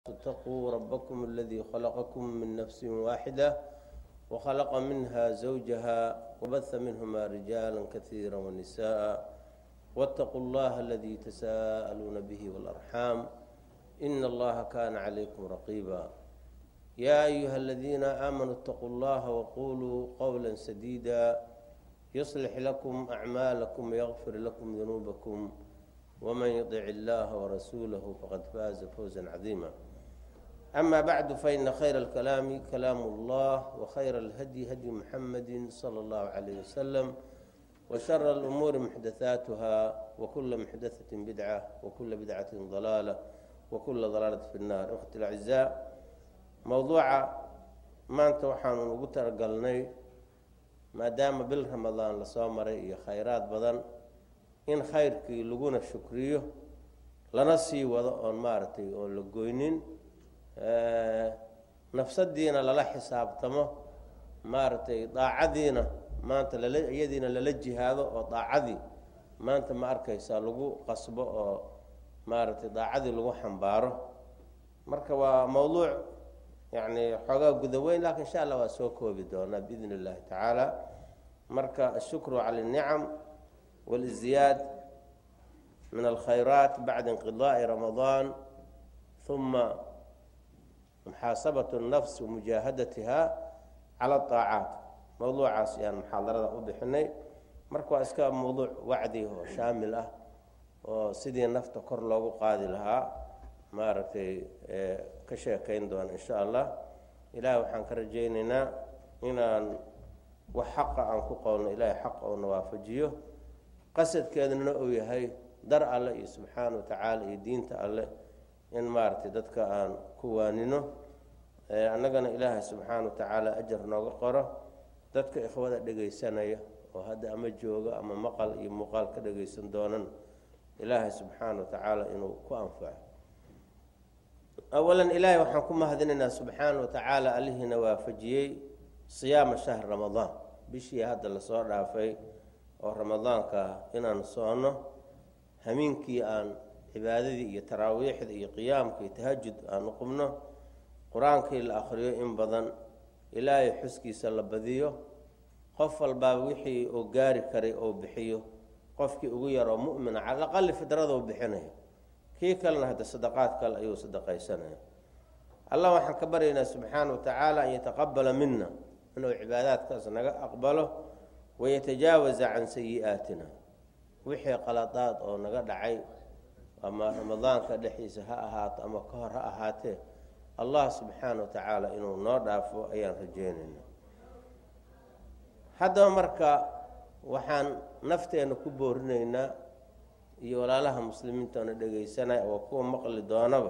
اتقوا ربكم الذي خلقكم من نفس واحدة وخلق منها زوجها وبث منهما رجالا كثيرا ونساء واتقوا الله الذي تساءلون به والأرحام إن الله كان عليكم رقيبا يا أيها الذين آمنوا اتقوا الله وقولوا قولا سديدا يصلح لكم أعمالكم ويغفر لكم ذنوبكم ومن يطع الله ورسوله فقد فاز فوزا عظيما أما بعد فإن خير الكلام كلام الله وخير الهدي هدي محمد صلى الله عليه وسلم وشر الأمور محدثاتها وكل محدثة بدعة وكل بدعة ضلالة وكل ضلالة في النار أختي الأعزاء موضوع maanta waxaanu ugu talagalnay maadaama bil ramadaan lasoo maray iyo khayraad badan in khayrkii laguna shukriyo lana sii wado oon maaragtay oon la goynin nafsadiina lala xisaabtamo maaragtay daacadiina maanta lala iyadiina lala jihaado oo daacadii maanta ma arkaysaa lagu qasbo oo maaragtay daacadii lagu xambaaro marka waa mowduuc yacni xoogaa gudaweyn lakin insha allah waa soo koobi doonaa biidn اllahi tacaala marka ashukru cala اlnicam wاlziyaad min alkhayraat bacda inqidaءi ramadaan uma muxaasabat الnafs wamujaahadatiha cala اطaacaat mowduucaas ayaan muxaadarada u bixinay marka waa iska mowduuc wacdi oo shaamil ah oo sidii nafta kor loogu qaadi lahaa maaragtay ka sheekayn doona insha allah ilaah waxaan ka rajaynaynaa inaan wax xaqa aan ku qowlno ilaahay xaq oona waafajiyo qasadkeeduna uu yahay dar alle iyo subxaana wa tacaala iyo diinta alleh in maaragtay dadka aan ku waanino annagana ilaahay subxaana wa tacaala ajar nooga qoro dadka ikhwada dhegaysanaya oo hadda ama jooga ama maqal iyo muuqaal ka dhagaysan doonan ilaahay subxaana wa tacaala inuu ku anfaco awalan ilaahay waxaan ku mahadinaynaa subxaana wa tacaala allihiina waafajiyey siyaama shahr ramadaan bishii hadda lasoo dhaafay oo ramadaanka inaan soono hamiinkii aan cibaadadii iyo taraawiixda iyo qiyaamka iyo tahajud aan uqubno qur-aankii la akhriyo in badan ilaahay xuskiisa la badiyo qof walbaaba wixii uu gaari karay oo bixiyo qofkii ugu yaroo mu'mina cala aqali fidradou bixinayo kii kalena hadda sadaqaad kale ayuu sadaqaysanaya allah waxaan ka baryaynaa subxaana wa tacaala an yataqabala mina inuu cibaadaadkaas naga aqbalo wayatajaawaza can sayi-aatina wixii qaladaad oo naga dhacay ama ramadaanka dhexdiisa ha ahaato ama ka hor ha ahaatee allah subxaana wa tacaala inuu noo dhaafo ayaan rajeynayna haddaba marka waxaan nafteena ku boorinaynaa iyo walaalaha muslimiinta oona dhegaysanaya oo kuwa maqli doonaba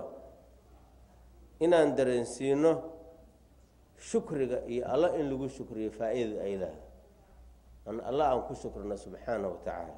inaan dareensiino shukriga iyo alla in lagu shukriyo faa-idada ay lahay an alla aan ku shukrino subxaana wa tacaala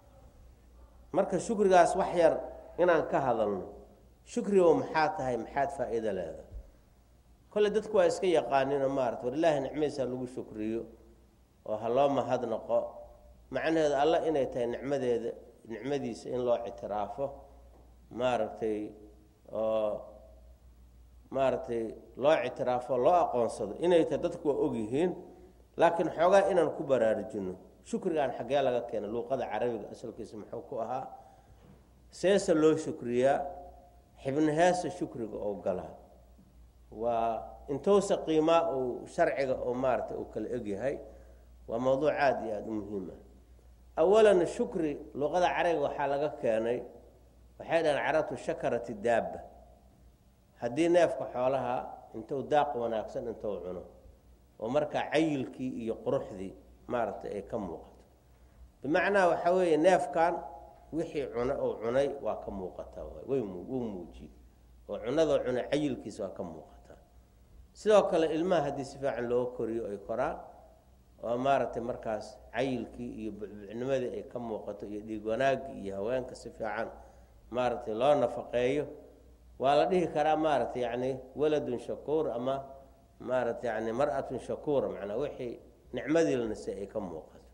marka shukrigaas wax yar inaan ka hadalno shukrigo maxaa tahay maxaad faa-iida leedahay kolle dadku waa iska yaqaanino maarata war ilaahi nicmadiisa lagu shukriyo oo ha loo mahadnaqo macnaheedu alla inay tahay nicmadeeda nicmadiisa in loo ictiraafo maaragtay oo maaragtay loo ictiraafo loo aqoonsado inay tahay dadku waa ogyihiin laakiin xoogaa inaan ku baraarujino shukrigaan xaggee laga keena luuqada carabiga asalkiisa muxuu ku ahaa seese loo shukriyaa xibnaheesa shukriga oo galaa waa intousa qiimaa uu sharciga oo maaragtay uu kala egyahay waa mowduuc aada iyo aada u muhiim ah awalan shukri luqada carabiga waxaa laga keenay waxay dhahaan carabtu shakarati daaba haddii neefka xoolaha intuu daaq wanaagsan intuu cuno oo markaa cayilkii iyo quruxdii maaragtay ay ka muuqato bimacnaa waxaa weeye neefkan wixii cuna uu cunay waa ka muuqataa wuu muujiye oo cunadoo cunay cayilkiisa waa ka muuqataa sidoo kale ilmaha haddii si fiican loo koriyo ay koraan oo maaragtay markaas cayilkii iyo bucbucnimadii ay ka muuqato iyo dhiig wanaagii iyo haweenka si fiican maaragtay loo nafaqeeyo waa la dhihi karaa maaragtay yacni waladun shakuur ama maaragtay yani mar-atun shakuura macnaa wixii nicmadii la nisay ay ka muuqato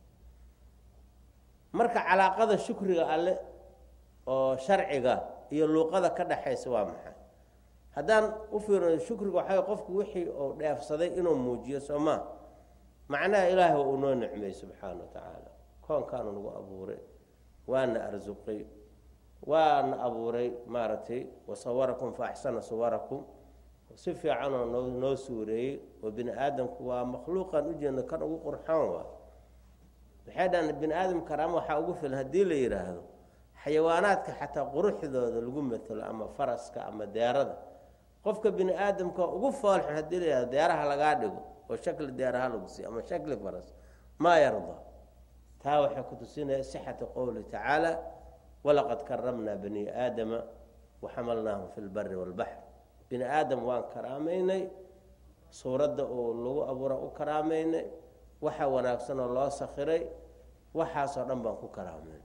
marka calaaqada shukriga alle oo sharciga iyo luuqada ka dhaxaysa waa maxay haddaan u fiirino shukriga waxaa qofku wixii uu dheefsaday inuu muujiyo soo maa macnaha ilaahay waa uu noo nicmey subxaana wa tacaala koonkaanu nagu abuuray waana arsuqay waana abuuray maaragtay wasawarakum fa axsana suwarakum si fiicanoo noo noo suureeyey oo bini aadamku waa makhluuqan ujeedno kan ugu qurxoon waa waxay dhahan bini aadam karaama waxaa ugu filan haddii la yidhaahdo xayawaanaadka xataa quruxdooda lagu matalo ama faraska ama deerada qofka bini aadamka ugu foolxun haddii la yihahdo deeraha lagaa dhigo oo shakli deeraha lagu siiyo ama shakli faras maa yarda taa waxay ku tusinaya sixata qowli tacaala walaqad karamnaa bani aadama waxamalnaahum fi lbari walbaxr bini aadam waan karaamaynay suuradda uu lagu abuura u karaamaynay waxa wanaagsan oo loo sakhiray waxaasoo dhan baan ku karaamayn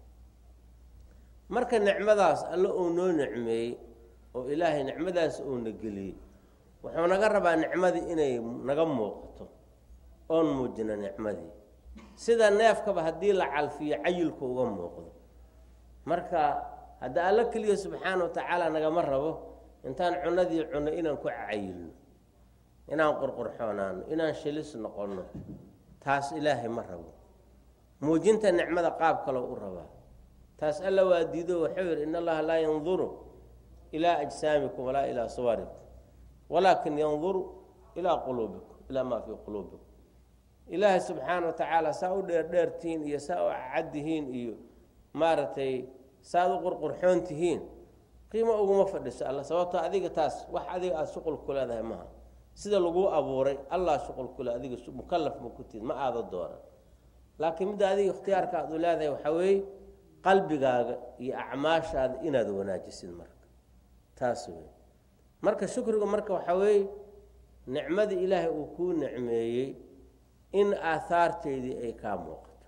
marka nicmadaas alle uu noo nicmeeyey oo ilaahay nicmadaas uuna geliyey wuxuu naga rabaa nicmadii inay naga muuqato oon muujino nicmadii sida neefkaba haddii la calfiyo cayilku uga muuqdo marka hadda alla keliya subxaana wa tacaala nagama rabo intaan cunadii cunno inaan ku cayilno inaan qurqurxoonaano inaan shilis noqonno taas ilaahay ma rabo muujinta nicmada qaab kaloo u rabaa taas alla waa diido waxuu yidhi in allaha laa yanduru ilaa ajsaamikum walaa ilaa suwarikum walaakin yanduru ilaa quluubikum ilaa maa fii quluubikum ilaahay subxaana wa tacaala saa u dheerdheertihiin iyo saa u caddihiin iyo maaragtay saaad u qurqurxoon tihiin qiimo uguma fadhiso alla sababtoo adiga taas wax adiga aada shuqul ku leedahay maaha sida laguu abuuray allah shuqul kule adiga mukalaf ma ku tihid ma aada dooran laakiin midda adiga ikhtiyaarka aad u leedahay waxaa weeye qalbigaaga iyo acmaashaada inaad wanaajisid marka taas wey marka shukriga marka waxaa weeye nicmadii ilaahay uu kuu nicmeeyey in aahaarteedii ay kaa muuqato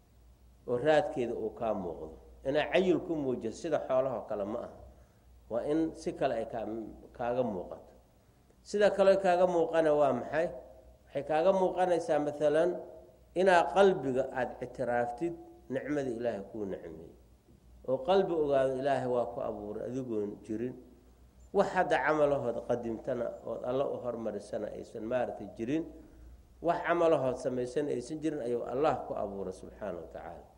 oo raadkeeda uu kaa muuqdo inaa cayil ku muujiso sida xoolahoo kale ma aha waa in si kale ay kaa kaaga muuqato sida kale kaaga muuqana waa maxay waxay kaaga muuqanaysaa maalan inaa qalbiga aada ictiraaftid nicmada ilaahay kuu nicmeeyey oo qalbi ogaado ilaahay waa ku abuuray adigoon jirin wax hadda camalahood qadimtana ood alla u hormarisana aysan maaragtay jirin wax camalahood samaysana aysan jirin ayuu allah ku abuuray subxaana wa tacaala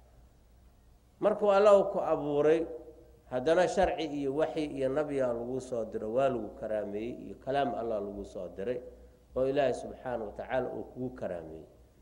markuu alla ku abuuray haddana sharci iyo waxyi iyo nabyaa lagu soo diro waa lagu karaameeyey iyo kalaam allah lagu soo diray oo ilaahay subxaana wa tacaala uu kugu karaameeyey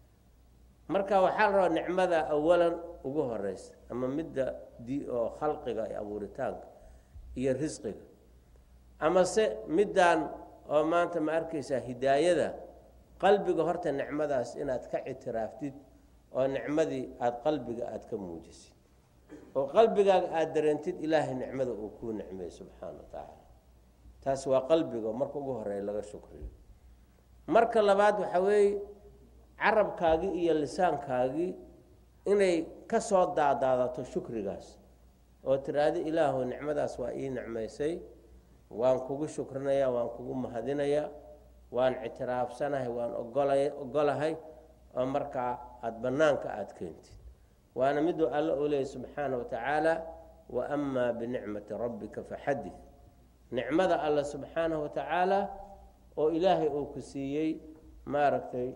marka waxaa la rabaa nicmada awalan ugu horeysa ama midda di oo khalqiga iyo abuuritaanka iyo risqiga amase middan oo maanta ma arkaysaa hidaayada qalbiga horta nicmadaas inaad ka ictiraaftid oo nicmadii aada qalbiga aada ka muujisid oo qalbigaaga aada dareentid ilaahay nicmada uu kuu nicmeeyey subxaana wa tacaala taas waa qalbiga marka ugu horeeya laga shukriyo marka labaad waxaa weeye carabkaagii iyo lisaankaagii inay ka soo daadaadato shukrigaas oo tiraahdo ilaahu nicmadaas waa ii nicmaysay waan kugu shukrinayaa waan kugu mahadinayaa waan ictiraafsanahay waan ogola ogolahay oo markaa aada bannaanka aada keentid waana miduu alla uu leeyay subxaana wa tacaala wa amaa binicmati rabbika faxadid nicmada alla subxaanahu wa tacaala oo ilaahay uu ku siiyey maaragtay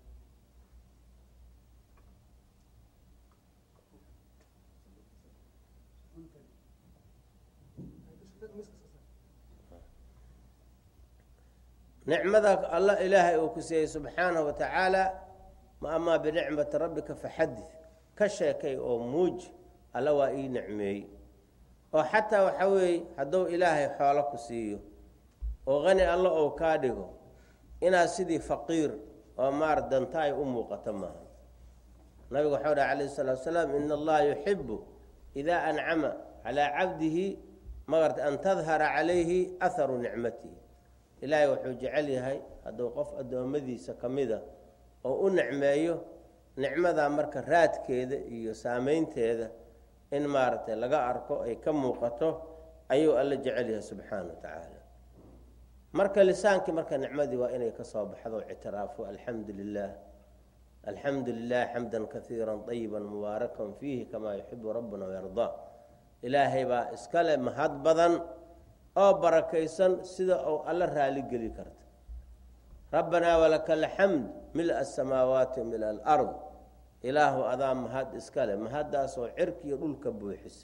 nicmada alla ilaahay uu ku siiyey subxaanahu wa tacaala ma amaa binicmati rabbika faxadid ka sheekay oo muuji alla waa ii nicmeeyey oo xataa waxa weeye hadduu ilaahay xoolo ku siiyo oo qani alla ou kaa dhigo inaad sidii faqiir oo maar danta ay u muuqato maaha nabigu waxau dhaha calayh salatu salaam ina allaha yuxibu idaa ancama calaa cabdihi magarta an tadhara calayhi aharu nicmatihi ilaahay wuxuu jecel yahay hadduu qof addoommadiisa ka mida oo u nicmeeyo nicmadaa marka raadkeeda iyo saameynteeda in maaragtay laga arko ay ka muuqato ayuu alla jecel yahay subxaana wa tacaala marka lisaankii marka nicmadii waa inay ka soo baxdo ictiraafo alxamdu lilah alxamdu lilah xamdan kaiira ayiba mubaarakan fiihi kamaa yuxibu rabbuna wayardaa ilaahay baa iskale mahad badan oo barakaysan sida uu alla raaligeli karta rabbanaa walaka alxamd mila asamaawaati wa mila alard ilaahu adaa mahad iska leh mahaddaasoo cirkiiyo dhulka buuxisa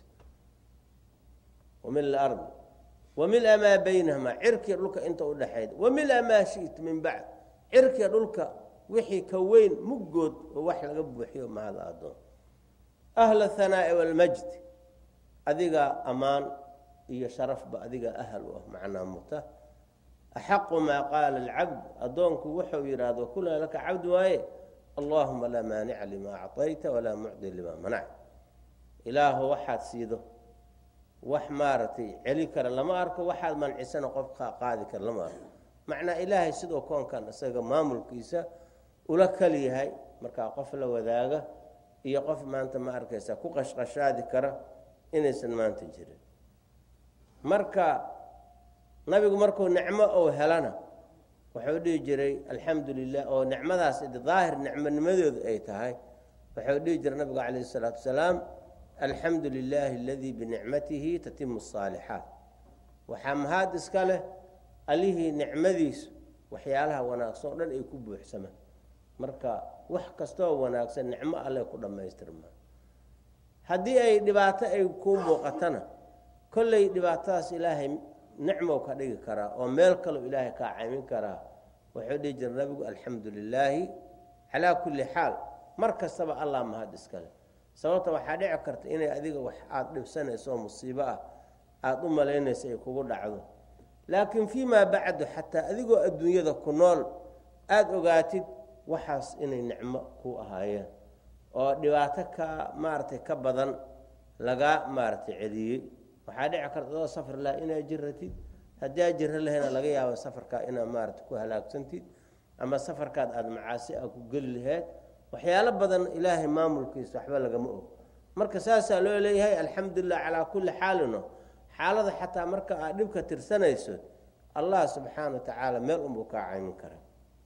wa mila alard wa mila maa baynahumaa cirkiiyo dhulka inta udhaxayd wa mila maa shi'ta min bacd cirkiiyo dhulka wixii ka weyn muggood oo wax laga buuxiyo mahada addoon ahla hanaa'i walmajd adigaa ammaan iyo sharafba adigaa ahal u ah macnaa muta axaqu maa qaala alcabd addoonku wuxuu yidhaahdo kulaa laka cabd waaye allahuma laa maanica limaa acطayta walaa mucdi limaa manacta ilaahu waxaad siido wax maaragtay celi kara lama arko waxaad mancisana qof qaadi kara lama arko macnaa ilaahay sidoo koonkan isaga maamulkiisa ula kali yahay markaa qof la wadaaga iyo qof maanta ma arkaysa ku qashqashaadi kara inaysan maanta jirin marka nabigu markuu nicmo ou helana wuxuu dhihi jiray alxamdu lilah oo nicmadaas daahir nicmonimadoodu ay tahay wuxuu dhihi jiray nabigu calayh isalaatu wasalaam alxamdu lilaahi aladii binicmatihi tatimu asaalixaat waxaa mahad iska leh allihii nicmadiisu waxyaalaha wanaagsan oo dhan ay ku buuxsamaan marka wax kastoo wanaagsan nicmo alle ku dhammaystirmaa haddii ay dhibaato ay kuu muuqatana kolley dhibaatadaas ilaahay nicmow ka dhigi karaa oo meel kaleo ilaahay kaa caymin karaa wuxuu dhihi jira nabigu alxamdu lilaahi calaa kulli xaal mar kastaba allah mahad iskale sababta waxaa dhici karta inay adiga wax aada dhibsanayso oo musiibo ah aada u malaynayso ay kugu dhacdo laakiin fii maa bacdu xataa adigoo adduunyada ku nool aada ogaatid waxaas inay nicmo ku ahaayeen oo dhibaato ka maaragtay ka badan lagaa maaragtay celiyey waxaa dhici karta adoo safar laha inaad jiratid haddii aad jiro lahayna laga yaabo safarkaa inaad maarata ku halaagsantid ama safarkaad aada macaasi a ku geli laheyd waxyaalo badan ilaahay maamulkiisa waxba lagama og marka saasaa loo leeyahay alxamdulilah calaa kulli xaalino xaalada xataa marka aad dhibka tirsanayso allah subxaana wa tacaala meel unbuu kaa caymin karaa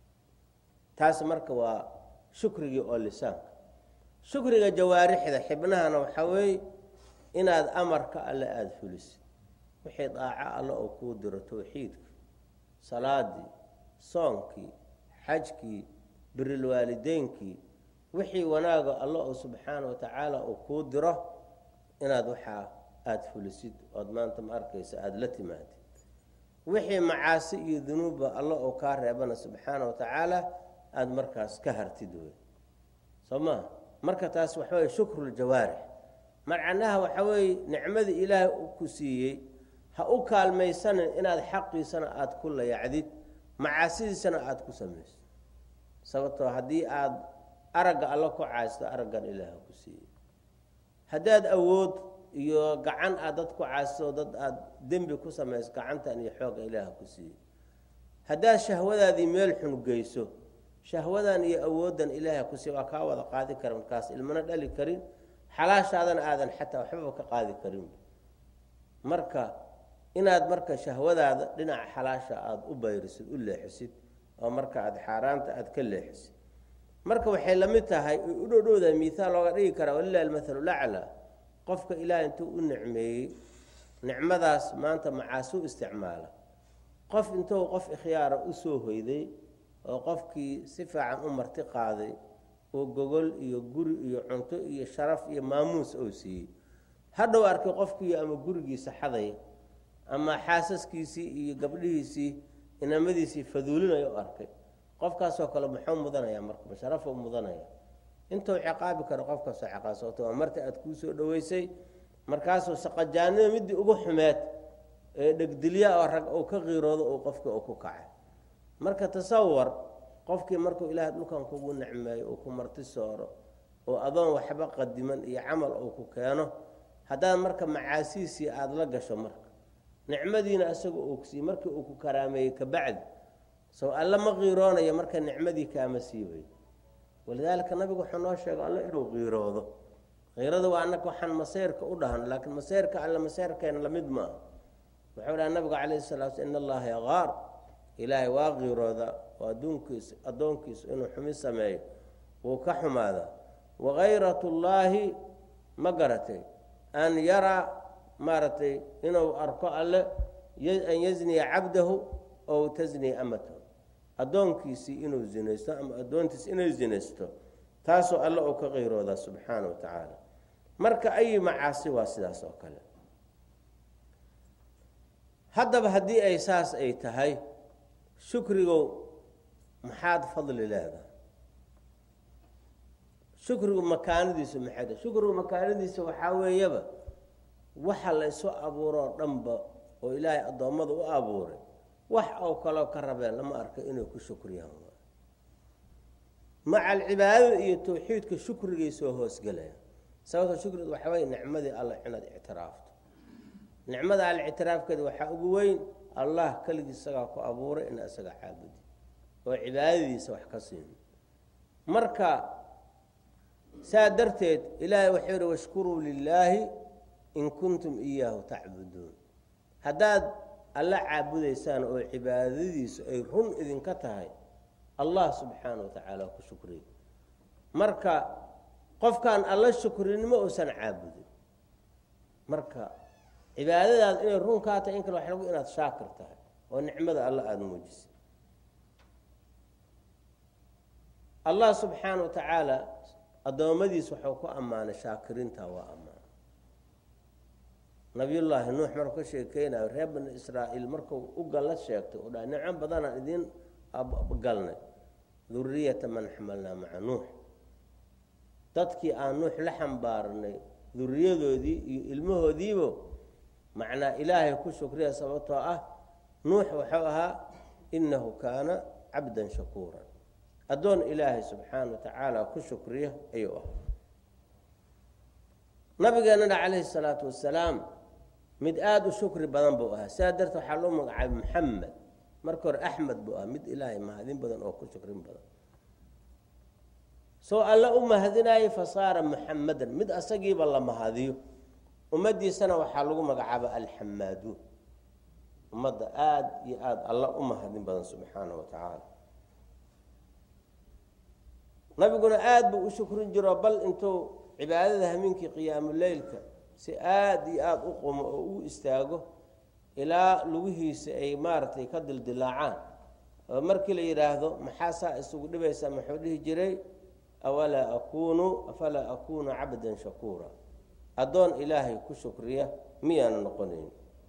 taas marka waa shukrigii oo lisaanka shukriga jawaarixda xibnahana waxaa weeye inaad amarka alle aada fulisid wixii daaco alle oo kuu diro towxiidkii salaadii soonkii xajkii birilwaalideynkii wixii wanaaga alle oo subxaana wa tacaala uu kuu diro inaad waxaa aada fulisid ood maanta ma arkaysa aada la timaadid wixii macaasi iyo dunuubba alle oo kaa reebana subxaana wa tacaala aada markaas ka hartid wey soo maa marka taas waxa weye shukruuljawaarix macnaha waxa weeye nicmadii ilaahay ku siiyey ha u kaalmaysanin inaad xaqiisana aada ku layacdid macaasidiisana aada ku samayso sababtoo haddii aada aragga alla ku caasto araggan ilaah ku siiyey haddaad awood iyo gacan aad dad ku caasto dad aada dembi ku samayso gacantan iyo xoogga ilaah ku siiyey haddaad shahwadaadii meel xun geyso shahwadan iyo awooddan ilaaha ku siiy waa kaa wada qaadi kara markaas ilmana dhali karin xalaashaadana aadan xataa waxbaba ka qaadi karin marka inaad marka shahwadaada dhinaca xalaasha aada u bayrisid u leexisid oo marka aada xaaraanta aada ka leexisid marka waxay la mid tahay oy u dhowdhowdahay miihaal looga dhigi karaa walilahi almathalu laclaa qofka ilaah intuu u nicmeeyey nicmadaas maanta macaasi u isticmaala qof intuu qof ikhyaara usoo hoyday oo qofkii si fiican u marti qaaday oo gogol iyo guri iyo cunto iyo sharaf iyo maamuus oo siiyey hadhow arkay qofkii ama gurigiisa xaday ama xaasaskiisii iyo gabdhihiisii inamadiisii faduulinayo u arkay qofkaasoo kale muxuu mudanaya marka masharafuu mudanaya intuu ciqaabi karo qofkaasoo ciqaab sababto waa marta aada kuu soo dhoweysay markaasuu saqajaanida midii ugu xumeed ee dhegdilya oo rag uu ka qiiroodo uu qofkii uu ku kacay marka tasawar qofkii markuu ilaahay dhulkan kugu nicmeeyo uu ku marti sooro oo adoon waxba qadiman iyo camal uu ku keeno haddaad marka macaasiisii aada la gasho marka nicmadiina isaga uu kusiiy markii uu ku karaameeyey kabacdi sow alle ma qiiroonayo marka nicmadii kaama siibayo walidaalika nabigu wuxuu noo sheegay alle inuu qiiroodo qiirada waa annaga waxaan maseyrka u dhahan laakiin maseyrka alle maseyrkeena lamid maaha wuxuu dhaha nabigu calayhi salaa sl in allaha yaqaar ilaahay waa qiirooda oo adduunkiisa addoonkiisu inuu xumi sameeyo wuu ka xumaadaa wakayrat ullaahi ma garatay an yaraa maaragtay inuu arko alle an yazniya cabdahu ow tasniya amatahu addoonkiisii inuu zinaysto ama addoontiis inay zinaysto taasoo alla uu ka qayroodaa subxaana wa tacaala marka ayi macaasi waa sidaas oo kale haddaba haddii ay saas ay tahay shukrigow maxaad fadli leedahay shukrigu makaanadiisu maxay tahay shukrigu makaanadiisa waxaa weeyaba waxa la isu abuuroo dhanba oo ilaahay addoommada u abuuray wax oo kaleo ka rabeen lama arko inay ku shukriyaan maca alcibaadada iyo tawxiidka shukrigay soo hoosgelaya sababto shukriga waxaa weye nicmadii alla inaad ictiraafto nicmada alla ictiraafkeeda waxaa ugu weyn allah keligii isagaa ku abuuray ina isaga caabudi oo cibaadadiisa wax ka siino marka saa darteed ilaahay waxau yihi washkuruu lilaahi in kuntum iyaahu tacbuduun haddaad alla caabudaysaan oo cibaadadiisu ay run idinka tahay allah subxaana wa tacaala ku shukriy marka qofkaan alla shukrinimo uusan caabudin marka cibaadadaad inay run kaa tahay in kale waxa lagu inaad shaakir tahay oo nicmada alla aada muujisay allah subxaana wa tacaala addoommadiis waxuu ku ammaanay shaakiriinta waa ammaan nabiyullaahi nuux markuu ka sheekeynayo reer bani israa'iil markuu u galla sheegtay oo dha nicmo badanaan idiin galnay duriyata man xamalnaa maca nuux dadkii aan nuux la xambaarnay duriyadoodii iyo ilmahoodiibo macnaa ilaahay ku shukriya sababtoo ah nuux wuxuu ahaa innahu kaana cabdan shakuuran addoon ilaahay subxaana wa tacaala ku shukriya ayuu ahaa nabigeenana calayhi salaatu wasalaam mid aada u shukri badan buu ahaa sidaa darteed waxaa loo magacaabay maxamed marka hore axmed buu ahaa mid ilaahay mahadin badan oo ku shukrin badan soo alle u mahadinayay fasaara muxamadan mid asagiiba la mahadiyo ummaddiisana waxaa lagu magacaaba alxamaaduun ummadda aada iyo aada alla u mahadin badan subxaana wa tacaala nabiguna aada buu u shukrin jiro bal intuu cibaadada hameenkii qiyaamuleylka si aada iyo aada u qumo oo u istaago ilaa lugihiisa ay maaragtay ka dildilaacaan oo markii la yidhaahdo maxaa saa isugu dhibaysaa muxuu dhihi jiray awalaa akunu afalaa akunu cabdan shakuura addoon ilaahay ku shukriya miyaana noqonayn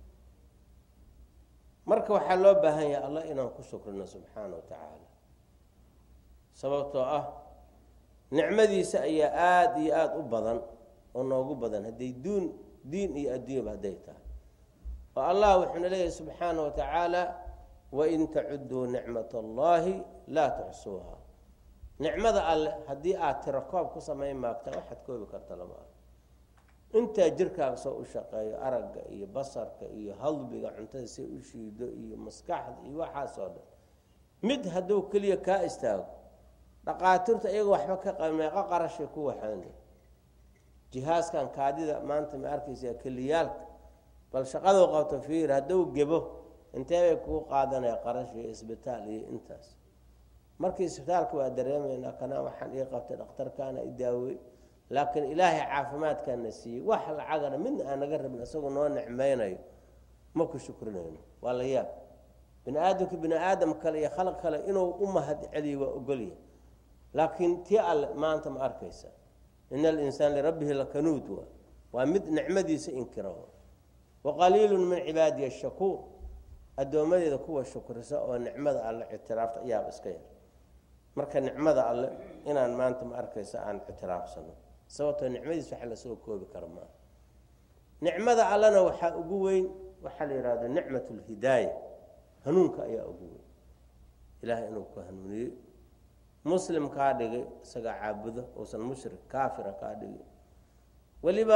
marka waxaa loo baahan yahay allah inaan ku shukrino subxaana wa tacaala sababtoo ah nicmadiisa ayaa aada iyo aada u badan oo noogu badan hadday duun diin iyo adduunyaba hadday tahay oo allah wuxuuna leeyahay subxaana wa tacaala wain tacuduu nicmat allahi laa tuxsuuha nicmada alle haddii aad tiro koob ku samayn maagtaan waxaad koobi karta lama ah intaa jirkaaga soo u shaqeeyo aragga iyo basarka iyo hadbiga cuntada si u shiido iyo maskaxda iyo waxaasoo dhan mid hadduu keliya kaa istaago dhaqaatiirta iyaga waxba ka qaba meeqo qarashay ku waxaana jihaaskan kaadida maanta ma arkaysaa keliyaalka bal shaqaduu qabto fiir hadduu gebo intee bay kuu qaadanaya qarash iyo isbitaal iyo intaas markii isbitaalka waa dareemaynaa kana waxaan ii qabtay dhakhtarkaana i daawey laakiin ilaahay caafimaadkaana siiyey wax lacagana midna aan naga rabin isagoo noo nicmaynayo ma ku shukrinayno waa la yaab bini aadamka bini aadam kale iyo khalq kale inuu u mahad celiyo waa ogolya laakiin tii alle maanta ma arkaysa ina alinsaan lirabbihi lakanuud waa waa mid nicmadiisa inkira waqaliilu min cibaadiya shakuur addoommadeeda kuwa shukrisa oo nicmada alle ictiraafta ayaaba iska yar marka nicmada alle inaan maanta ma arkaysa aan ictiraafsano sababtoo nicmadiis waxa lasoo koobi kara maaha nicmada allena waxaa ugu weyn waxaa la yidhahdo nicmat lhidaaya hanuunka ayaa ugu weyn ilaahay inuu ku hanuuniyey muslim kaa dhigay isagaa caabudo uusan mushrik kaafira kaa dhigay weliba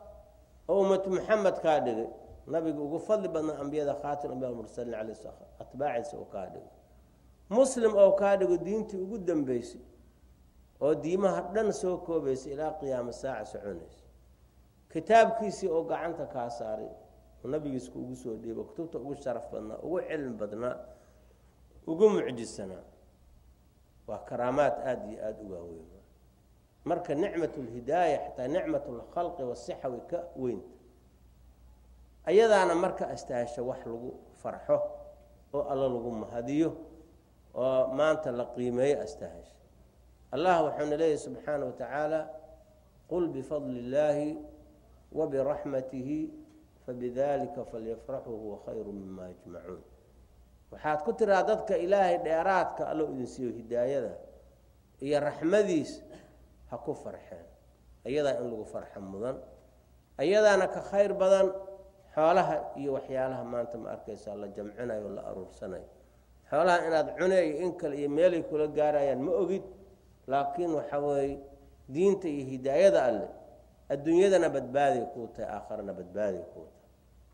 ummatu maxamed kaa dhigay nabiga ugu fadli badnaa ambiyada khaatim ambiya mursaliin calay atbaaciisa uu kaa dhigay muslim oo kaa dhigo diintii ugu dambeysay oo diimaha dhan soo koobaysay ilaa qiyaamo saaca soconaysa kitaabkiisii oo gacanta kaa saaray oo nabigiisku ugu soo dhiibo kutubta ugu sharaf badnaa ugu cilmi badnaa ugu mucjisanaa waa karaamaad aada iyo aada u waaweyn marka nicmat lhidaaya xataa nicmat lkhalqi wasixa way ka weynta ayadaana marka astaasho wax lagu farxo oo alla lagu mahadiyo oo maanta la qiimeeyo astaahasha allah wuxuuna leeyahy subxaana wa tacaala qul bifadli illaahi wa biraxmatihi fabidalika falyafraxuu huwa khayru mima yajmacuun waxaad ku tiraa dadka ilaahay dheeraadka allo idin siiyo hidaayada iyo raxmadiis ha ku farxeen ayadaa in lagu farxo mudan ayadaana ka khayr badan xoolaha iyo waxyaalaha maanta ma arkaysaa la jamcinayo o la aruursanayo xoolaha inaad cune iyo in kale iyo meelay kula gaarayaan ma ogid laakiin waxa weeye diinta iyo hidaayada alleh adduunyadana badbaaday kuu tahay aakharana badbaaday kuu tahay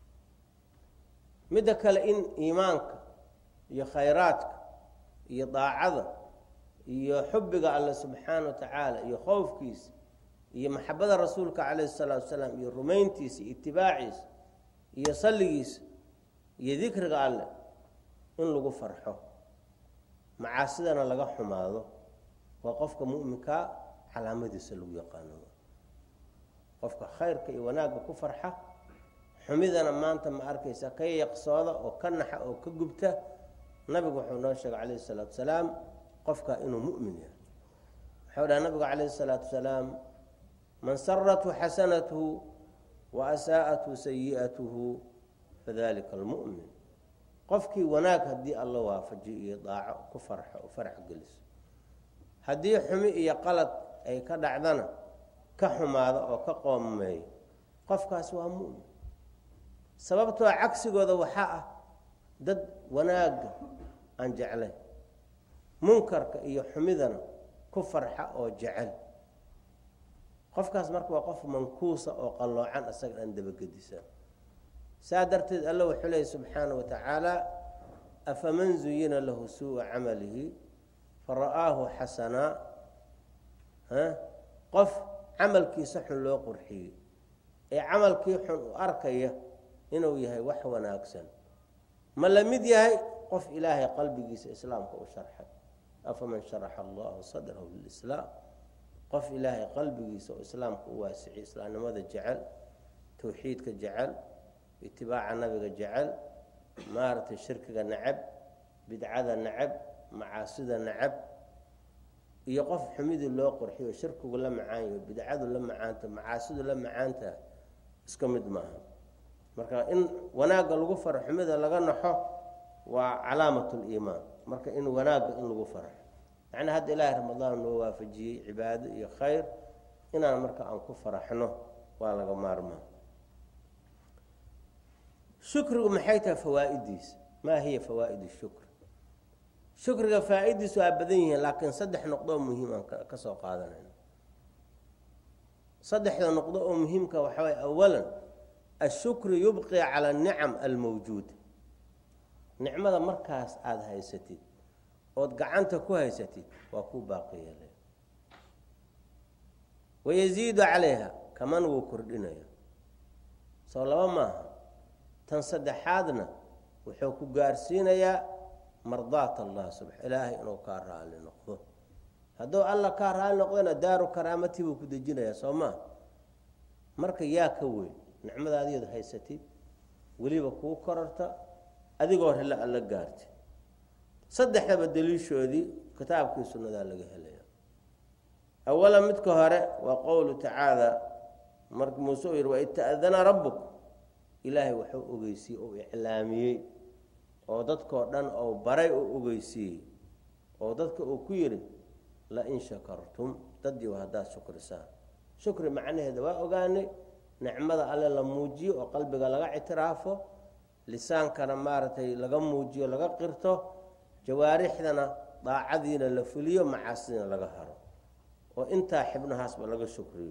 midda kale in iimaanka iyo khayraadka iyo daacada iyo xubbiga alle subxaana wa tacaala iyo khowfkiisa iyo maxabada rasuulka calayhi salaatu wasalaam iyo rumayntiisa iyo itibaaciisa iyo salligiisa iyo dikriga alleh in lagu farxo macaasidana laga xumaado waa qofka mu'minkaa calaamadiisa lagu yaqaano qofka khayrka iyo wanaagga ku farxa xumidana maanta ma arkaysa ka yaqsooda oo ka naxa oo ka gubta nabigu wuxuu noo sheegay calayhi salaatu wasalaam qofka inuu mu'min yahay wuxuu dhaha nabigu calayhi salaatu wasalaam man sarathu xasanathu wa asaa'athu sayi'atuhu fadalika almu'min qofkii wanaag haddii alla waafajiyo iyo daaco ku farxo oo farax geliso haddii xumi iyo qalad ay ka dhacdana ka xumaado oo ka qoomameeyo qofkaas waa mu'min sababtoo cagsigooda waxaa ah dad wanaagga aan jeclayn munkarka iyo xumidana ku farxa oo jecel qofkaas marka waa qof mankuusa oo qalloocan isaga aan dabagedisan saa darteed alla wuxuu leeyay subxaana wa tacaala afaman zuyina lahu suu'a camalihi fara'aahu xasanaa qof camalkiisa xun loo qurxiyey ee camalkii xun u arkaya inuu yahay wax wanaagsan ma la mid yahay qof ilaahay qalbigiisa islaamka u sharxay afaman sharaxa allahu sadrahu lilislaam qof ilaahay qalbigiisa oo islaamka u waasiciy islaamnimada jecel towxiidka jecel itibaaca nabiga jecel maaragtay shirkiga nacab bidcada nacab macaasida nacab iyo qof xumidii loo qurxiyo shirkigu la macaanyo bidcadu la macaanta macaasidu la macaanta iska mid maaha marka in wanaagga lagu faro xumida laga naxo waa calaamat liimaan marka in wanaagga in lagu farxo macnaa hadda ilaahay ramadaan noo waafajiyey cibaado iyo khayr inaan marka aan ku faraxno waa laga maarmaa shukrigu maxay tahay fawaa'idiisa maa hiya fawaa'id shukr shukriga faa-idiisu waa badan yihiin laakiin saddex noqdo oo muhiim aan ka soo qaadanayno saddexda noqdo oo muhiimka waxaa waye awalan ashukru yubqi cala anicam almawjuuda nicmada markaas aada haysatid ood gacanta ku haysatid waa ku baaqi yeelay wayaziidu calayha kaman wuu kordhinaya soo laba maaha tan saddexaadna wuxuu ku gaarsiinayaa mardaat allah sub ilaahay inuu kaa raali noqdo hadduu alla kaa raali noqdona daaru karaamati buu ku dejinayaa soo maa marka yaa ka weyn nicmadaadiyood haysatid weliba kuu korarta adigoo rele alla gaarti saddexdaba daliishoodii kitaabkii sunnadaa laga helaya awala midka hore waa qowlu tacaala marka muuse uu yihi waid ta'dana rabbuk ilaahay waxuu ogeysiiyey oo iclaamiyey oo dadkoo dhan ou baray oo ogeysiiyey oo dadka uu ku yidhi lain shakartum daddiiw haddaad shukrisaan shukri macnaheeda waa ogaanay nicmada alle la muujiyo oo qalbiga laga ictiraafo lisaankana maaragtay laga muujiyo laga qirto jawaarixdana daacadiina la fuliyo macaasidiina laga haro oo intaa xibnahaasba laga shukriyo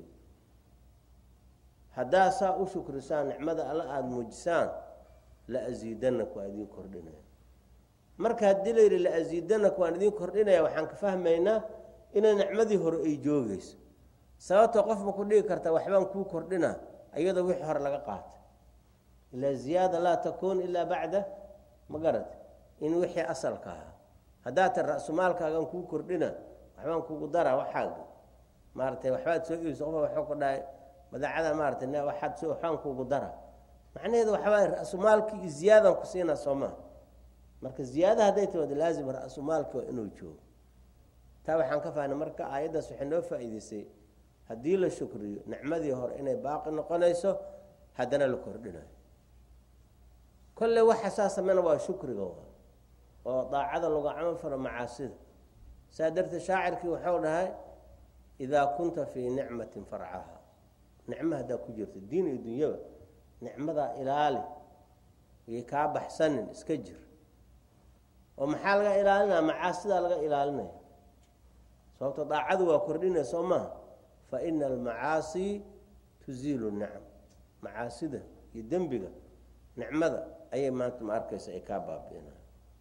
haddaa saa u shukrisaan nicmada alle aada muujisaan la asiidanak waan idiin kordhinaya marka haddii la yidhi la asiidanak waan idiin kordhinaya waxaan ka fahmaynaa inay nicmadii hore ay joogeyso sababtoo qof ma ku dhigi karta waxbaan kuu kordhina iyadoo wixii hore laga qaatay ilaa ziyaada laa takuun ilaa bacda ma garat in wixii asalka ahaa haddaa ta ra-sumaalkaagan kuu kordhina waxbaan kugu dara waxaaga maaratay waxbaad soo iibso qofa waxuu ku dhahay madaacada maaratay waxaad soo waxbaan kugu dara macnaheedu waxawaay ra-sumaalkii iyo ziyaadan ku siinaa soo maha marka ziyaada hadday timaado laazim ra-sumaalki waa inuu joogo taa waxaan ka fahnay marka aayaddaas waxay noo faa'iideysay haddii la shukriyo nicmadii hore inay baaqi noqonayso haddana la kordhinayo kolley waxa saa sameyna waa shukriga oo daacada lagu camal falo macaasida saa darteed shaacirkii waxau dhahay idaa kunta fii nicmatin farcaha nicmo haddaa ku jirto diin iyo dunyaba nicmadaa ilaali iyo kaa baxsanin iska jir oo maxaa laga ilaalinaya macaasidaa laga ilaalinaya sababto daacadu waa kordhinaya soo maaha fa ina almacaasi tuziilu nicam macaasida iyo dembiga nicmada ayay maanta ma arkaysa ay kaa baabi'inaya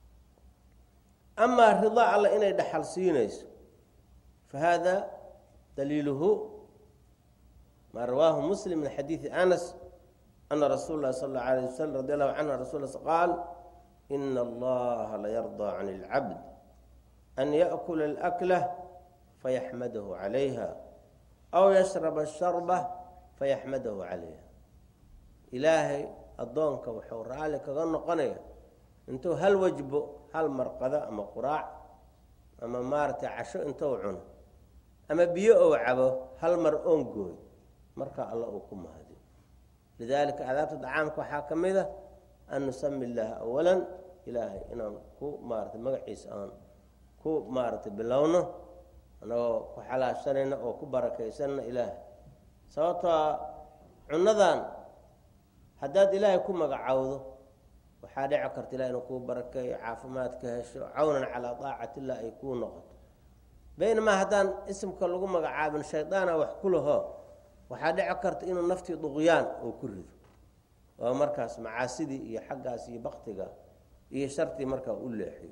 amaa ridaa alla inay dhaxal siinayso fa hada daliiluhu maa rawaahu muslim min xadiidi anas ana rasuul lahi sal اllau alayh waslm radi allahu canhu rasul qaal ina allaha layardaa can اlcabd an yaأkula اlأklah fayaxmadahu calayha aw yashraba الsharba fayaxmadahu calayha ilaahay addoonka wuxuu raalli kaga noqonaya intuu hal wajbo hal marqado ama quraac ama maaragtay casho intuu cuno ama biyo ou cabo hal mar oon gooy markaa alla uu ku mahadiyo lidaalika adaabta dacaamka waxaa ka mid a an nusami illaaha awalan ilaahay inaan ku maaratay magaciisa aan ku maaragtay bilowno anagoo ku xalaashanayna oo ku barakaysanna ilaahay sababtoo cunnadan haddaad ilaahay ku magacowdo waxaa dhici karta ilahi inuu kuu barakeeyo caafimaad ka hesho cawnan calaa daacati illah ay kuu noqoto baynamaa haddaan isimka lagu magacaabin shaydaana wax ku laho waxaa dhici karta inuu naftii duqyaan uu ku rido oo markaas macaasidii iyo xaggaas iyo baktiga iyo shartii markaa u leexiyo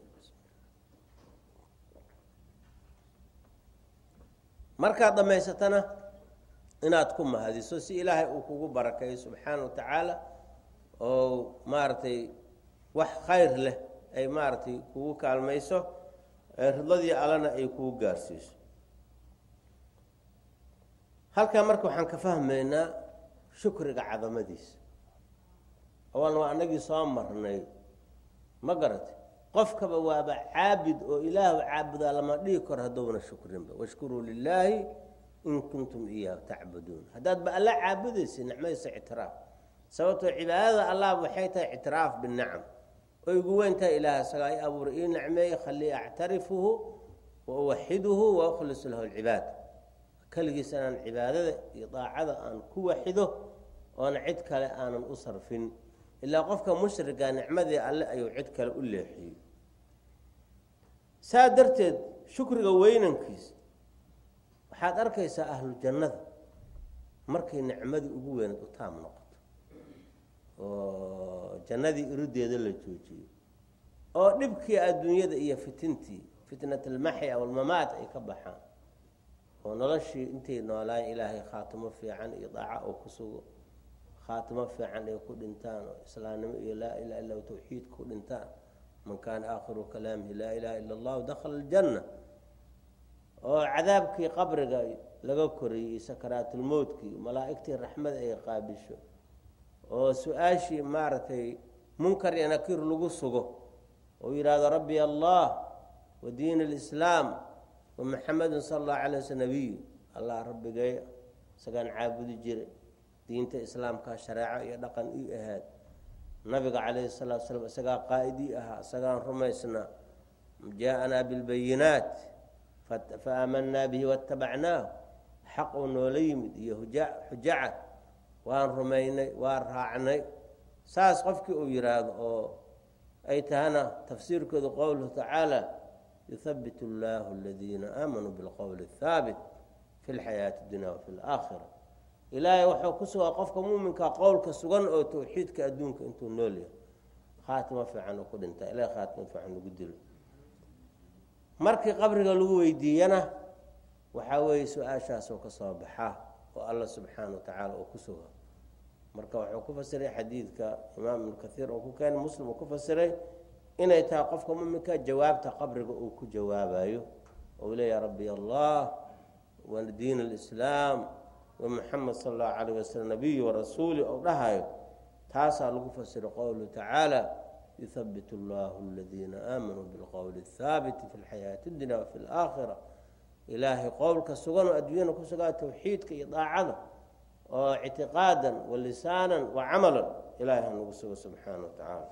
markaad dhammaysatana inaad ku mahadiso si ilaahay uu kugu barakeeyo subxaana wa tacaala oo maaragtay wax khayr leh ay maaragtay kugu kaalmayso ridladii allana ay kugu gaarsiiso halkaa marka waxaan ka fahmaynaa shukriga cadamadiisa awalna waa anagii soo marnay ma garatay qofkaba waaba caabid oo ilaahu caabudaa lama dhihi karo hadduuna shukrinba washkuruu lilaahi in kuntum iyaahu tacbuduun haddaad ba alla caabudaysa nicmadiisa ictiraaf sababtoo cibaadada allah waxay tahay ictiraaf binicam oy ugu weyn tahay ilaah isagaa i abuuray ii nicmeeye khalii actarifuhu wa uwaxiduhu wa ukhlisu lahu lcibaad keligiis inaan cibaadada iyo daacada aan ku waxido oona cid kale aanan u sarfin ilaa qofka mushriga nicmadii alle ayuu cid kale u leexiyey saa darteed shukriga weynankiisa waxaad arkaysaa ahlu jannada markay nicmadii ugu weynayd u taam noqoto oo jannadii irideeda la joojiyo oo dhibkii adduunyada iyo fitintii fitnat almaxya walmamaat ay ka baxaan oo noloshii intay noolaayeen ilaahay khaatimo fiican iyo daaca oo ku sugo khaatimo fiican ay ku dhintaan oo islaamnimo iyo laa ilaha illa tawxiid ku dhintaan man kaana aakhiru kalaamihi laa ilaha illa allahu dakhala aljanna oo cadaabkii qabriga laga koriyey sakaraatulmowtkii malaa'igtii raxmad ay qaabisho oo su-aashii maaragtay munkar iyo nakiir lagu sugo oo yidhaahdo rabbi allah wa diin alislaam wa maxamedun sala allahu calay wasl nabiyu allah rabbigay isagaan caabudi jiray diinta islaamkaa shareeco iyo dhaqan ii ahaad nabiga calayhi salatu slam isagaa qaa'id ii ahaa isagaan rumaysnaa jaa-anaa bilbayinaat fa aamanaa bihi waاtabacnaahu xaq uu noola yimid iyo xujacad waan rumaynay waan raacnay saas qofkii uu yidhaahdo oo ay tahana tafsiirkoodu qowluhu tacaala yuhabit اllahu aladiina aamanuu bilqowli اhaabit fi lxayaati اdunya wafi اlaakhira ilaahay wuxuu ku sugaa qofka muuminka qowlka sugan oo tawxiidka adduunka intuu nool yahay khaatimo fiican uu ku dhintaa ilahay khaatimo fiican ugu dilo markii qabriga lagu weydiiyana waxaa weeye su-aashaasoo ka soo baxaa oo alla subxaana wa tacaala uu ku suga marka wuxuu ku fasiray xadiidka imaam ibnu kathiir oo ku keenay muslim uu ku fasiray inay tahay qofka muminka jawaabta qabriga uu ku jawaabayo ou leeyaha rabbi allah wa diin alislaam wa muxamed sala allahu calayh wasalam nabiyi warasuuli ou dhahayo taasaa lagu fasira qowluhu tacaala yuhabit allahu aladiina aamanuu bilqowli athaabiti fi lxayaati اdunya wafi اlaakhira ilaahay qowlka sugan oo adduunyana ku sugaa tawxiidka iyo daacada oo ictiqaadan wa lisaanan wa camalan ilahay hanagu sugo subxaana wa tacaala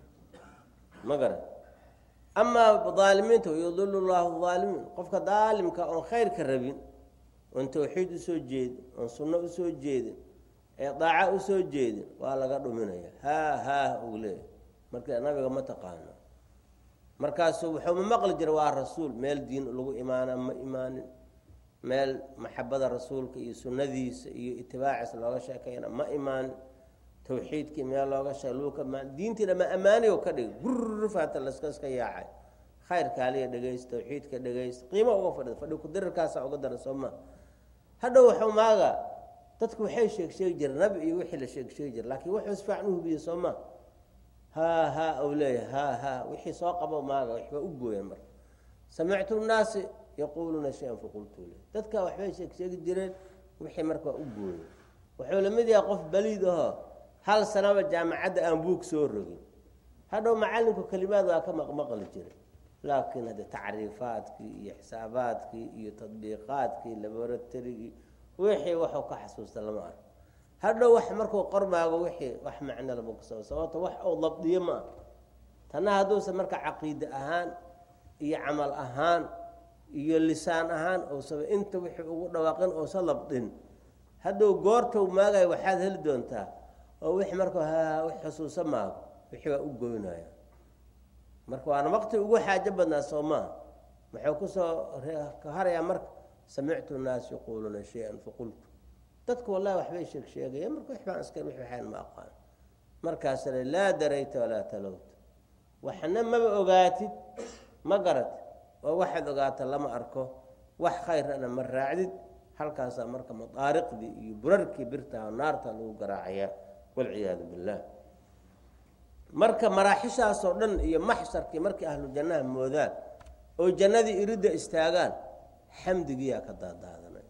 ma garan amaa aalimiinta yudil llahu aalimiin qofka daalimka oon khayrka rabin oon tawxiid usoo jeedin oon sunno usoo jeedin ee daaca usoo jeedin waa laga dhuminaya haa haa uu leeyahy marka nabiga ma taqaano markaasu wuxuu ma maqli jira waa rasuul meel diin lagu imaana ma imaanin meel maxabada rasuulka iyo sunnadiisa iyo itibaaciisa looga sheekayna ma imaanin tawxiidkii meel looga sheeg luuka diintiina ma ammaaniyo ka dhig gurfaata laska iska yaacay khayrkaaliya dhegaysta tawxiidka dhegaysta qiimo uga fadhida fadhi kudirirkaasa uga daran soo maa hadhow waxuu maaga dadku waxay sheeg sheegi jireen nabi iyo wixii la sheeg sheegi jira laakiin wuxuu isfaacan u hubiye soo maa haa haa ou leeyahay haa haa wixii soo qabo maaga waxbaa u gooyeen marka samictu nnaasi yaquuluuna shay-an faqultu le dadka waxbay sheeg sheegi jireen wixii marka waa u gooyey wuxuu lamid yahay qof baliid ahoo hal sanaba jaamacadda aan buug soo rogin hadhow macalinku kelimaad waa ka maqmaqli jiray laakiin hadde tacriifaadkii iyo xisaabaadkii iyo tadbiiqaadkii laboratorigii wixii waxuu ka xasuusta lama arko hadhow wax markuu qormaago wixii wax macno lama kusa sababto wax uu dabdiyo ma ah tanna hadduusan marka caqiide ahaan iyo camal ahaan iyo lisaan ahaan ousaba inta wixii ugu dhawaaqin uusa labdin hadhow goortou maagayo waxaad heli doontaa oo wixii marka ha wax xusuuso maago wixii waa u goynaya marka waana waqti ugu xaajo badnaa soo maaha muxuu kusoo ka harayaa marka samictu nnaas yaquuluuna shay-an faqultu dadku wallahi waxbay sheeg sheegaya marka waxbaan iska wix waxaan ma aqaan markaasna laa darayta walaa talowta waxna maba ogaatid ma garat oo waxaad ogaata lama arko wax khayrana ma raacdid halkaasaa marka madaariqdii iyo burarkii birtaha naarta lagu garaacayaa walciyaadu billah marka maraaxishaasoo dhan iyo maxsharkii markii ahlu jannaha moodaan oo jannadii iridda istaagaan xamdigiyaa ka daadaadanay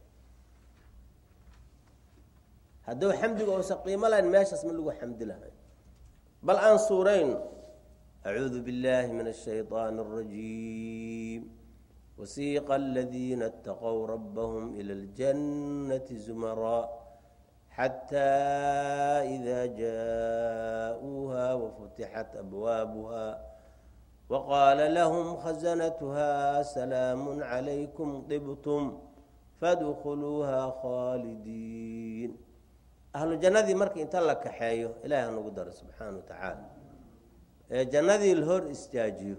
hadduu xamdiga uusan qiimo lahayn meeshaas ma lagu xamdi lahay bal aan suurayno acuudu biاllahi min الshayطaan الrajiim wasiiqa aladiina اtaqow rabahum ilى اljannati zumaraa xtى إida jaءuuha wfutixat abwaabuha waqaala lahm khazanatuha salaam عalaykum طibtum fadkhuluuha khaalidiin ahlu jannadii marka inta la kaxeeyo ilahi hanagu daro subxaana wa tacaala ee jannadii la hor istaajiyo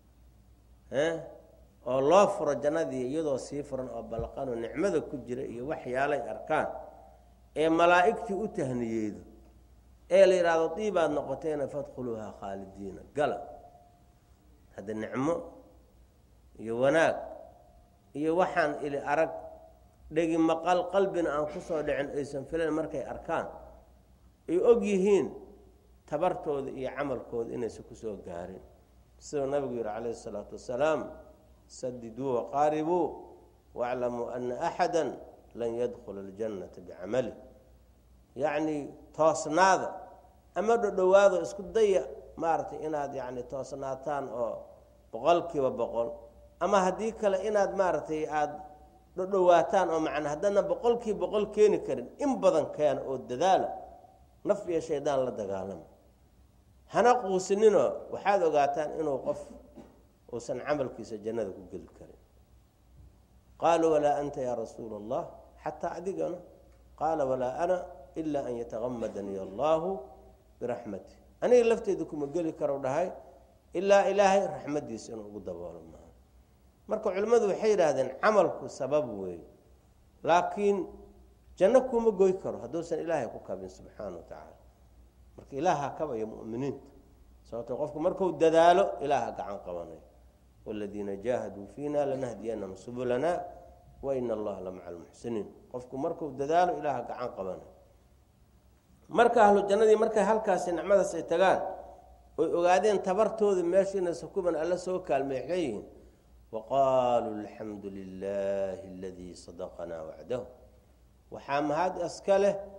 oo loo furo jannadii iyadoo sii furan oo balqano nicmada ku jira iyo waxyaalay arkaan ee malaa'igtii u tahniyeedo ee la yidhaahdo diibaad noqoteena fadkhuluuhaa khaalidiina gala hadda nicmo iyo wanaag iyo waxaan ili arag dhegi maqal qalbina aan ku soo dhicin aysan filan markay arkaan ay og yihiin tabartooda iyo camalkooda inaysan kusoo gaarin siduu nabigu yihi calayhi isalaatu wasalaam sadiduu waqaaribuu waaclamuu ana axada lan yadkhula aljannata bicamali yacni toosnaada ama dhodhowaado isku daya maaragtay inaad yacni toosnaataan oo boqolkiiba boqol ama haddii kale inaad maaragtay aada dhodhowaataan oo macnaa haddana boqolkiiba boqol keeni karin in badan keena oo dadaala naf iyo shaydaan la dagaalama hana quusininoo waxaad ogaataan inuu qof uusan camalkiisa jannada ku geli karin qaaluu walaa anta yaa rasuula allah xataa adigana qaala walaa ana ilaa an yatagamadanii allahu biraxmati aniga lafteeda kuma geli karo dhahay ilaa ilaahay raxmadiisa inuu ugu daboolo maaha marka culimmadu waxay yidhaahdeen camalku sabab weey laakiin janno kuma goy karo hadduusan ilaahay ku kabin subxaana wa tacaala marka ilaaha kabaya muminiinta sababto qofku marku dadaalo ilaaha gacan qabanay wladiina jaahaduu fiina lanahdiyanahum subulana waina allaha la maca almuxsiniin qofku markuu dadaalo ilaaha gacan qabanay marka ahlu jannadii markay halkaasi nicmadaas ay tagaan oy ogaadeen tabartooda meeshiinasa kuban alla soo kaalmay waxay yihiin waqaaluu alxamdu lilaahi aladii sadaqanaa wacdahu waxaa mahad iska leh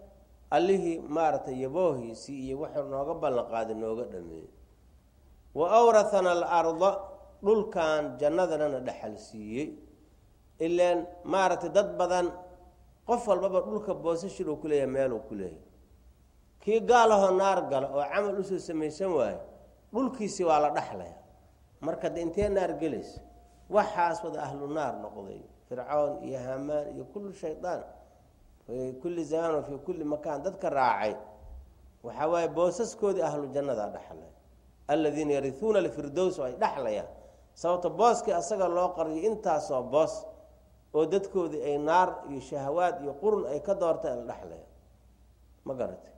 allihii maaragtay yaboohiisii iyo wuxuu nooga ballan qaaday nooga dhameeyey wa awrathana alarda dhulkan jannadanana dhexal siiyey ilaan maaragtay dad badan qof walbaba dhulka boosashir uu ku leeyahay meeluu ku leeyahay kii gaalahoo naar gala oo camal usoo samaysan waayo dhulkiisii waa la dhaxlaya marka de intee naar gelaysa waxaas wada ahlu naar noqday fircoon iyo hamaan iyo kullu shaydaan fi kulli zamaan wa fii kulli makaan dadka raacay waxaa waaye boosaskoodii ahlu jannadaa dhaxlay aladiina yarihuuna alfirdows oo ay dhaxlayaan sababto booskii asaga loo qariyo intaasoo boos oo dadkoodii ay naar iyo shahawaad iyo qurun ay ka doortay la dhexlaya ma garatay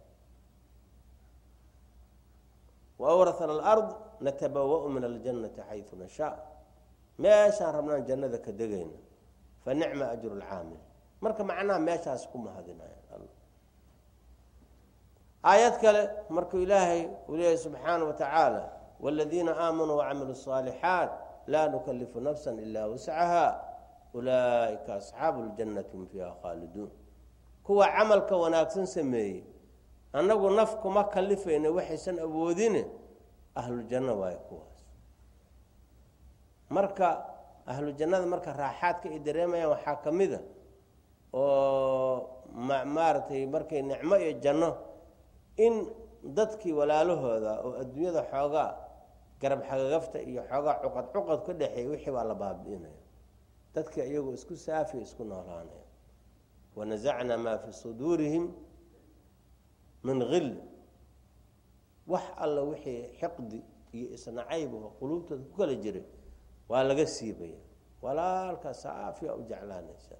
waawrathana alard natabawau min aljannati xayu nashaa meeshaan rabnaan jannada ka degayna fa nicma ajru lcaamil marka macnaha meeshaas ku mahadinaya aayad kale markuu ilaahay uu leeyahy subxaana wa tacaala wاladiina aamanuu wacamiluu الصaalixaat laa nukalifu nafsa ila wascaha ulaaئika asxaabu اljannati hum fiiha khaaliduun kuwa camalka wanaagsan sameeyey annagu naf kuma kalifayna waxaysan awoodine ahlujanno waayo kuwaas marka ahlujannada marka raaxaadka ay dareemayaan waxaa ka mida oo maaragtay markay nicmo iyo janno in dadkii walaalahooda oo adduunyada xoogaa garab xagagafta iyo xoogaa cuqad cuqad ka dhexeeya wixii baa la baabi'inaya dadka iyagoo isku saafiya isku noolaanaya wanasacnaa maa fii suduurihim min hil wax alla wixii xiqdi iyo isnacayb oo quluubtooda ku kala jiray waa laga siibaya walaalka saafiya u jeclaanaysa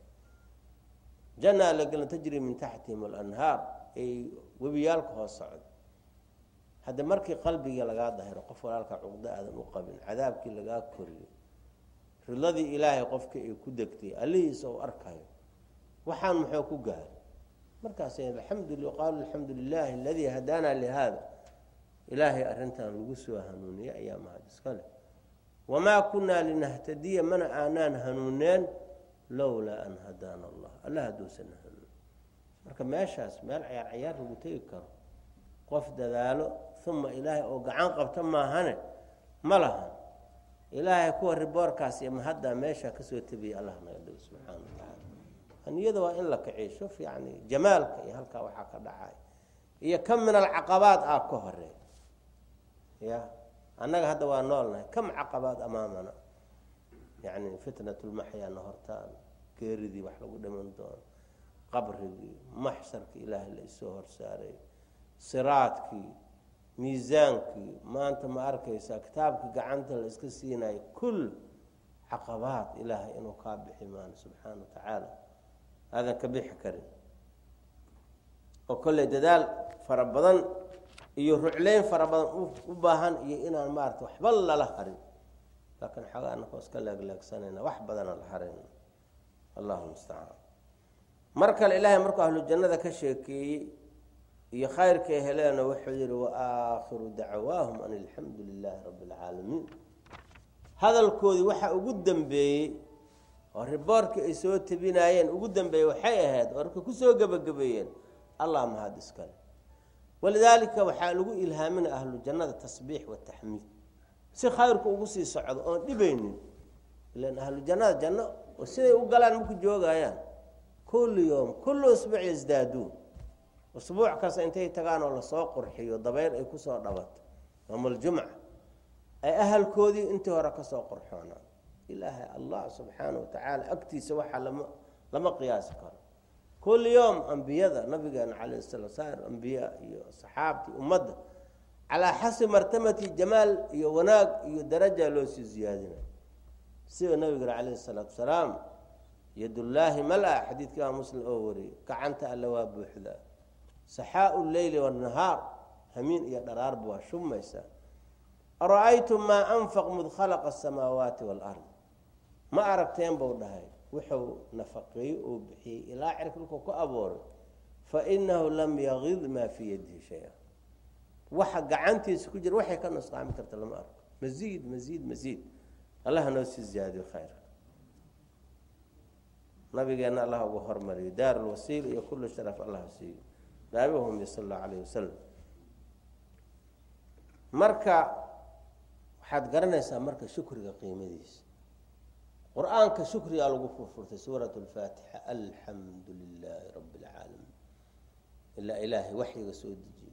janaa la gelin tajri min taxtihim alanhaar ay webiyaalka hoos socda hadda markii qalbiga lagaa dahiro qof walaalka cuqdo aadan u qabin cadaabkii lagaa koriyo ridladii ilaahay qofkii ay ku degtay allihiisa u arkayo waxaan muxuu ku gaaray markaas aamdu qaalu alxamdu lilaahi aladii hadaana lihada ilaahay arrintan lagu soo hanuuniyey ayaa mahad iska leh wamaa kunaa linahtadiya mana aanaan hanuuneen lowlaa an hadaana allah alla hadduusan hanuun marka meeshaas meel cayaar cayaar lagu tegi karo qof dadaalo uma ilaahay oo gacan qabta maahane ma lahan ilaahay kuwa riboorkaas iyo mahaddaa meeshaa kasoo tebiyay allah naga dhigo subxaana wa tacaala haniyada waa in la kiciyo shuf yani jamaalka iyo halkaa waxaa ka dhacay iyo kam min alcaqabaad ah ka horeey ya annaga hadda waa noolnahay kam caqabaad amaamana yani fitnat lmaxyaana hortaan geeridii wax lagu dhiman doono qabrigii maxsharkii ilaahay la isoo horsaaray siraadkii miisaankii maanta ma arkaysaa kitaabkii gacanta la iska siinayo kul caqabaad ilaahay inuu kaa bixi maano subxaana wa tacaala aadan ka bixi karin oo kolley dadaal fara badan iyo rucleyn fara badan u baahan iyo inaan maarata waxba lala harin laakiin xoogaa anaka iska leegleegsanayna wax badana la harayna allahu mustacaan mar kale ilaahay markuu ahlu jannada ka sheekeeyey iyo khayrkay heleena wuxuu yihi waakhiru dacwaahum an alxamdu lilaahi rabbi اlcaalamiin hadalkoodii waxaa ugu dambeeyey oo riboorkii ay soo tebinaayeen ugu dambeeyey waxay ahayd oo markay kusoo gebagabeeyeen allah mahad iskale walidaalika waxaa lagu ilhaaminaya ahlu jannada tasbiix wataxmiid si khayrku ugu sii socdo oon dhibaynin ilan ahlu jannada janno oo siday u galaan maku joogayaan kullu yowm kullu usbuuc yasdaaduun usbuuc kasta intay tagaan oo lasoo qurxiyo dabayl ay kusoo dhabato yowmaljumca ay ahalkoodii intii hore kasoo qurxoonaan ilaahay allah subxaana wa tacaala agtiisa waxaa lama lama qiyaasi karo kulli yowm ambiyada nabigeena calayh sala saar ambiya iyo saxaabtii ummadda calaa xasbi martabati jamaal iyo wanaag iyo daraja loo sii ziyaadinayo sida nabigana calayhi salaatu salaam yadullaahi mala xadiidkii imaam muslim oo wariyey gacanta alle waa buuxdaa saxaau leyli wanahaar hamiin iyo dharaarba waa shumaysaa ara-aytum maa anfaq mud khalaqa asamaawaati waalard ma aragteen buu dhahay wuxuu nafaqeeyey oo bixiyey ilaa cirka dhulkuu ku abooray fa inahu lam yagid maa fii yadihi shay-a waxa gacantiisa ku jira waxay ka nusqaami karta lama arko masiid masiid masiid allah noo sii ziyaadiyo khayrka nabigeenna allah ugu hormariyo daar lwasiil iyo kullu sharaf allah siiyo naabihumi sala allahu alayh wasalam marka waxaad garanaysaa marka shukriga qiimadiisa qur-aanka shukrigaa lagu furfurtay suurat lfaatixa alxamdu lilaahi rabi اlcaalamiin ilaa ilaahay waxyiga soo dejiyey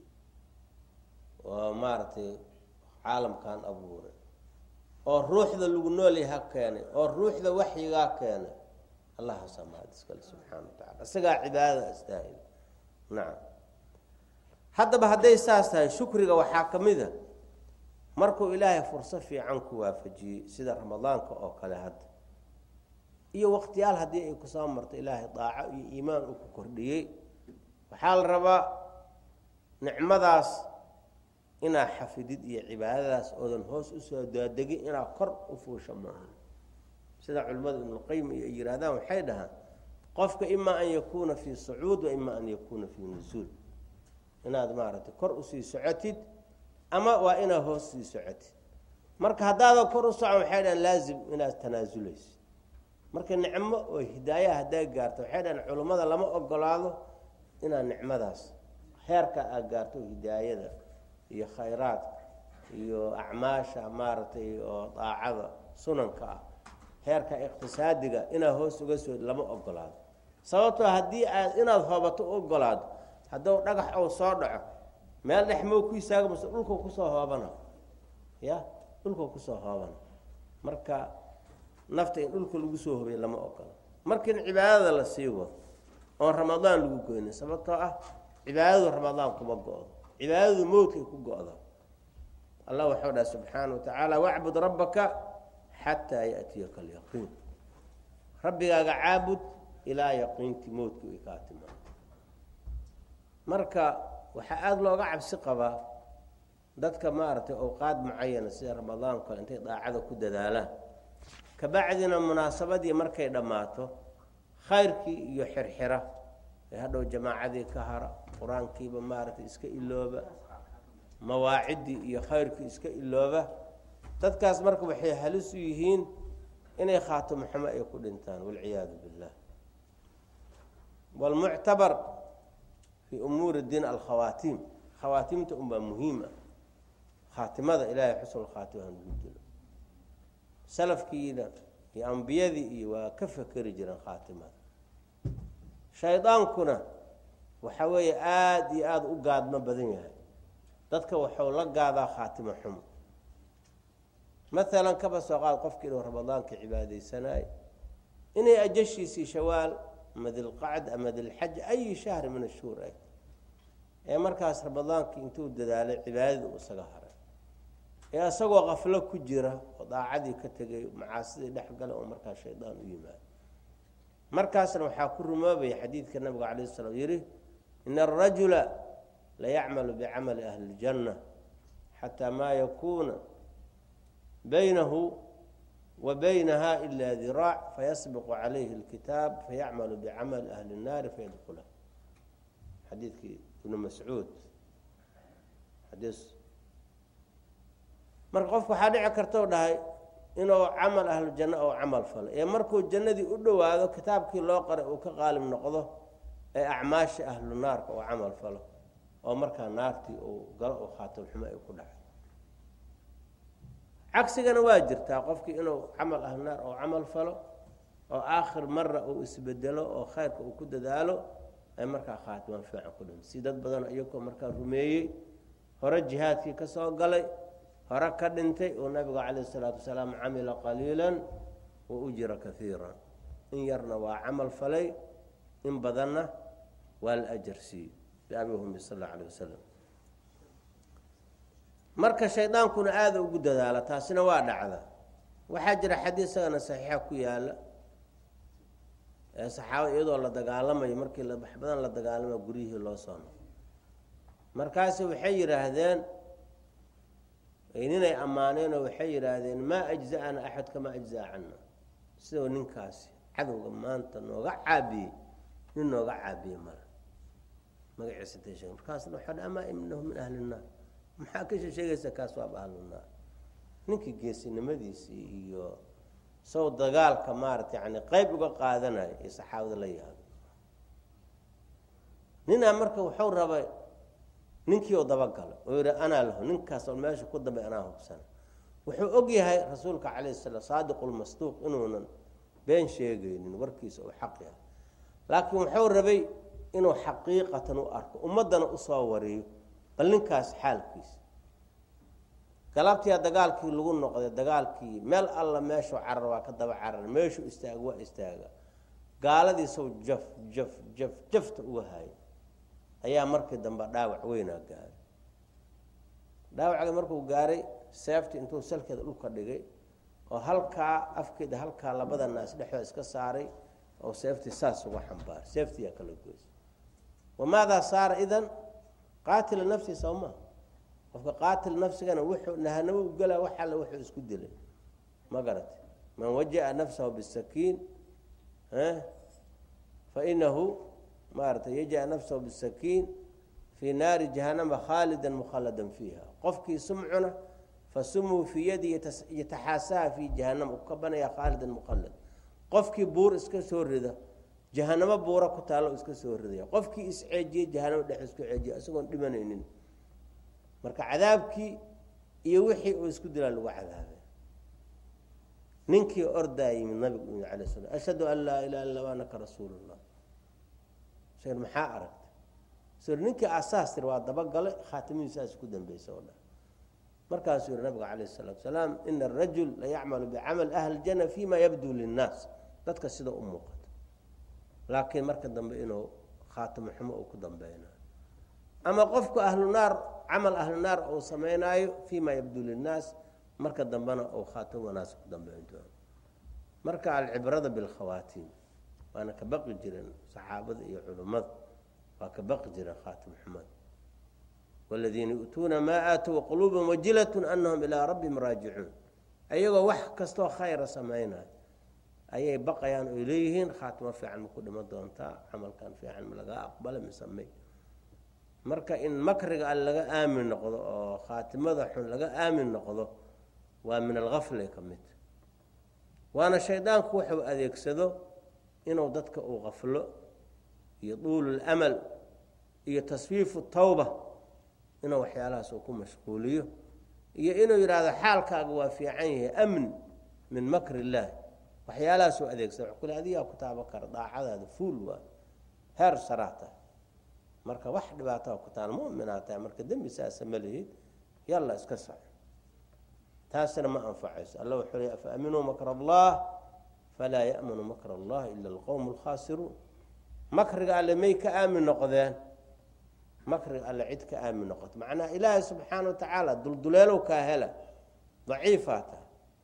oo maaragtay caalamkan abuuray oo ruuxda lagu noolya ha keenay oo ruuxda waxyigaa keenay allahaasaa mahad iskale subxaana wa tacala isagaa cibaadada astaahil nacam haddaba hadday saas tahay shukriga waxaa ka mid a markuu ilaahay furso fiican ku waafajiyey sida ramadaanka oo kale hadda iyo waqtiyaal haddii ay kusoo marto ilaahay daaco iyo iimaan uu ku kordhiyey waxaa la rabaa nicmadaas inaa xafidid iyo cibaadadaas oodan hoos usoo daadegin inaa kor u fuusho maaha sida culimmada ibnuqayim iyo ay yihaahdaan waxay dhahaan qofka imaa an yakuuna fii sacuud wa imaa an yakuuna fii nusuul inaad maaragtay kor usii socotid ama waa inaad hoos sii socotid marka haddaada kor u socon waxay dhahaan laazim inaad tanaasuleysid marka nicmo oo hidaaya haddaa gaarto waxay dhahaan culummada lama ogolaado inaad nicmadaas heerka aad gaarto hidaayada iyo khayraadka iyo acmaasha maaragtay oo daacada sunanka ah heerka iqtisaadiga inaad hoos uga soo lama ogolaado sababtoo haddii aad inaad hoobato u ogolaado hadduu dhagax ou soo dhaco meel dhex mow ku istaaga mase dhulkuu kusoo hoobana ya dhulkuu kusoo hoobana marka nafta in dhulka lagu soo hobay lama ogola marka in cibaadada la sii wado oon ramadaan lagu goynin sababtoo ah cibaadadu ramadaan kuma go-do cibaadadu mowdkay ku go-da allah waxau dhaha subxaana wa tacaala wacbud rabbaka xataa yaatiyaka alyaqiin rabbigaaga caabud ilaa yaqiintii mowdkii way kaa timaado marka waxaa aada looga cabsi qabaa dadka maaragtay awqaad mucayana sida ramadaan kale intay daacada ku dadaalaan kabacdina munaasabadii markay dhammaato khayrkii iyo xirxira ee hadhow jamaacadii ka hara qur-aankiiba maaragtay iska ilooba mawaaciddii iyo khayrkii iska ilooba dadkaas marka waxay halis u yihiin inay khaatimo xumo ay ku dhintaan walciyaadu billah walmuctabar fii umuuri diin alkhawaatiim khawaatiimta unbaa muhiim ah khaatimada ilaahay xusnul khaatima hanugu dilo salafkiina iyo ambiyadii iyo waa ka fekeri jireen khaatimada shaydaankuna waxa weeye aada iyo aada u gaadmo badan yahay dadka waxuu la gaadaa khaatimo xumo maalan kaba soo qaad qofkii inuu ramadaanka cibaadaysanaayo inay ajashiisii shawaal ama dilqacd ama dilxaj ayi shahri min ashuhur ay ee markaas ramadaankii intuu dadaalay cibaadadii uu isaga haray ee isagoo qaflo ku jira oo daacadii ka tegay macaasidii dhex gala oo markaas shaydaan u yimaado markaasna waxaa ku rumoobaya xadiidka nabiga calayh salaam yihi ina arajula layacmalu bicamali ahli اljanna xataa maa yakuuna baynahu wa baynaha ila diraac fayasbiqu calayhi اlkitaab fayacmalu bicamali ahli الnaari fayadkula xadiidkii ibnu mascuud xadiis marka qofku waxaa dhici karta u dhahay inuu camal ahlu janno ou camal falo ee markuu jannadii u dhowaado kitaabkii loo qaray uu ka qaalib noqdo ee acmaasha ahlu naarka uu camal falo oo markaa naartii uu galo u khaatam xumo ay ku dhacay cagsigana waa jirtaa qofkii inuu camal ahlu naar ou camal falo oo aakhir mara uu isbedelo oo khayrka uu ku dadaalo ay markaa khaatimaan fiican ku dhim si dad badan iyagoo markaa rumeeyey hore jihaadkii ka soo galay hore ka dhintay oo nabiga calayh isalaatu wasalaam camila qaliila wa ujira kaiira in yarna waa camal falay in badanna waa la ajar siiyey biabi humi sal alla alayh wasalam marka shaydaankuna aada ugu dadaala taasina waa dhacda waxaa jira xadiis isagana saxiixa ku yaala ee saxaabada iyadoo la dagaalamayo markii wax badan la dagaalamayo guryihii loo soo noqo markaasi waxay yidhaahdeen ninay ammaaneenoo waxay yidhaahdeen maa ajza'ana axad kamaa ajza'a cana sidoo ninkaasi cadowga maanta nooga caabiyey nin nooga caabiyey male magaciisa ta sheeg markaasna waxaa amaa inahu min ahli nnaar maxaa ka sheegaysa kaas waaba ahlunaar ninkii geesinimadiisii iyo saw dagaalka maarata yani qeyb uga qaadanaya ee saxaabada la yaado ninaa marka wuxuu rabay ninkii oo dabagalay oo yihi anaa lahu ninkaas oo meesha ku dambay anaa hubsana wuxuu og yahay rasuulka calayh salaam saadiqulmasduuq inuunan been sheegaynin warkiisa uu xaq yahay laakiin wuxuu rabay inuu xaqiiqatan u arko ummaddana usoo wariyo bal ninkaas xaalkiisa galabtiyaa dagaalkii lagu noqday dagaalkii meel alla meeshuu carar waa ka daba carar meeshuu istaaga waa istaaga gaaladiisaw jaf jaf jaf jafta uga haya ayaa markii dambe dhaawac weynaa gaaray dhaawacga markuu gaaray seefti intuu salkeeda dhulka dhigay oo halkaa afkeeda halkaa labada naas dhexdooda iska saaray oo seeftii saas uga xambaaray seeftiyaa kala goysay wamaadaa saara idan qaatila nafsi sawma qofka qaatil nafsigana wuxuu nahanamo u gelaa wax alle wuxuu isku dilay ma garate man waja'a nafsahu bisakiin fainahu maarata yaja'a nafsahu bisakiin fii naari jahanama khaalida mukhalladan fiiha qofkii sumcuna fasumuu fii yadi yataxaasaha fii jahanama u ka banaya khaalidan mukhallad qofkii buur iska soo rida jahanamo buura ku taallo iska soo ridaya qofkii isceejiyey jahanamo dhex isku ceejiya isagoon dhimanaynin marka cadaabkii iyo wixii uu isku dilaa lagu cadaabay ninkii ordaa yimid nabigu yimid alay slam ashhadu an laa ilaha illa anaka rasuulu llah sheer maxaa aragta sir ninkii asaas tir waa dabagalay khaatimadiisaas ku dambeysa oo dhan markaasuu yihi nabiga calayh salatu salaam ina arajul la yacmalu bicamal ahli ljana fima yabduu linnaas dadka sida u muuqato laakiin marka dambe inuu khaatimo xumo uu ku dambeynayo ama qofku ahlu naar camal ahlu naar uu samaynaayo fima yabduu linnaas marka dambena uu khaatimo wanaas ku dambeyn doono marka alcibrada bilkhawaatim waana ka baqi jireen saxaabada iyo culummada waa ka baqi jireen khaatim xumad waladiina yu'tuuna maa aatuu quluubahum wajilatun anahum ilaa rabbihim raajicuun ayagoo wax kastoo khayra samaynayo ayay baqayaan oy leeyihiin khaatimo fiican ma ku dhimo doontaa camalkan fiican ma lagaa aqbala misamey marka in makriga al laga aamin noqdo oo khaatimada xun laga aamin noqdo waa min algafle ka mid waana shaydaanku wuxuu adeegsado inuu dadka uu qaflo iyo duululamal iyo taswiifu tawba inuu waxyaalahaas uu ku mashquuliyo iyo inuu yidhaahdo xaalkaaga waa fiican yahay amn min makr illaah waxyaalahaas uu adeegsada kule adigaa ku taabo kara daacadaada fuul waa heer saraata marka wax dhibaataa ku taal muminaa tahay marka dembi saasa ma lihid yalla iska sac taasina ma anfacayso alla wuxuu le afa aminuu makr allah falaa ya'manu makr allah ila alqowm alkhaasiruun makriga alle may ka aamin noqdeen makriga alle cid ka aamin noqoto macnaha ilaahay subxaana wa tacaala dulduleelow kaa hela daciifaa tahay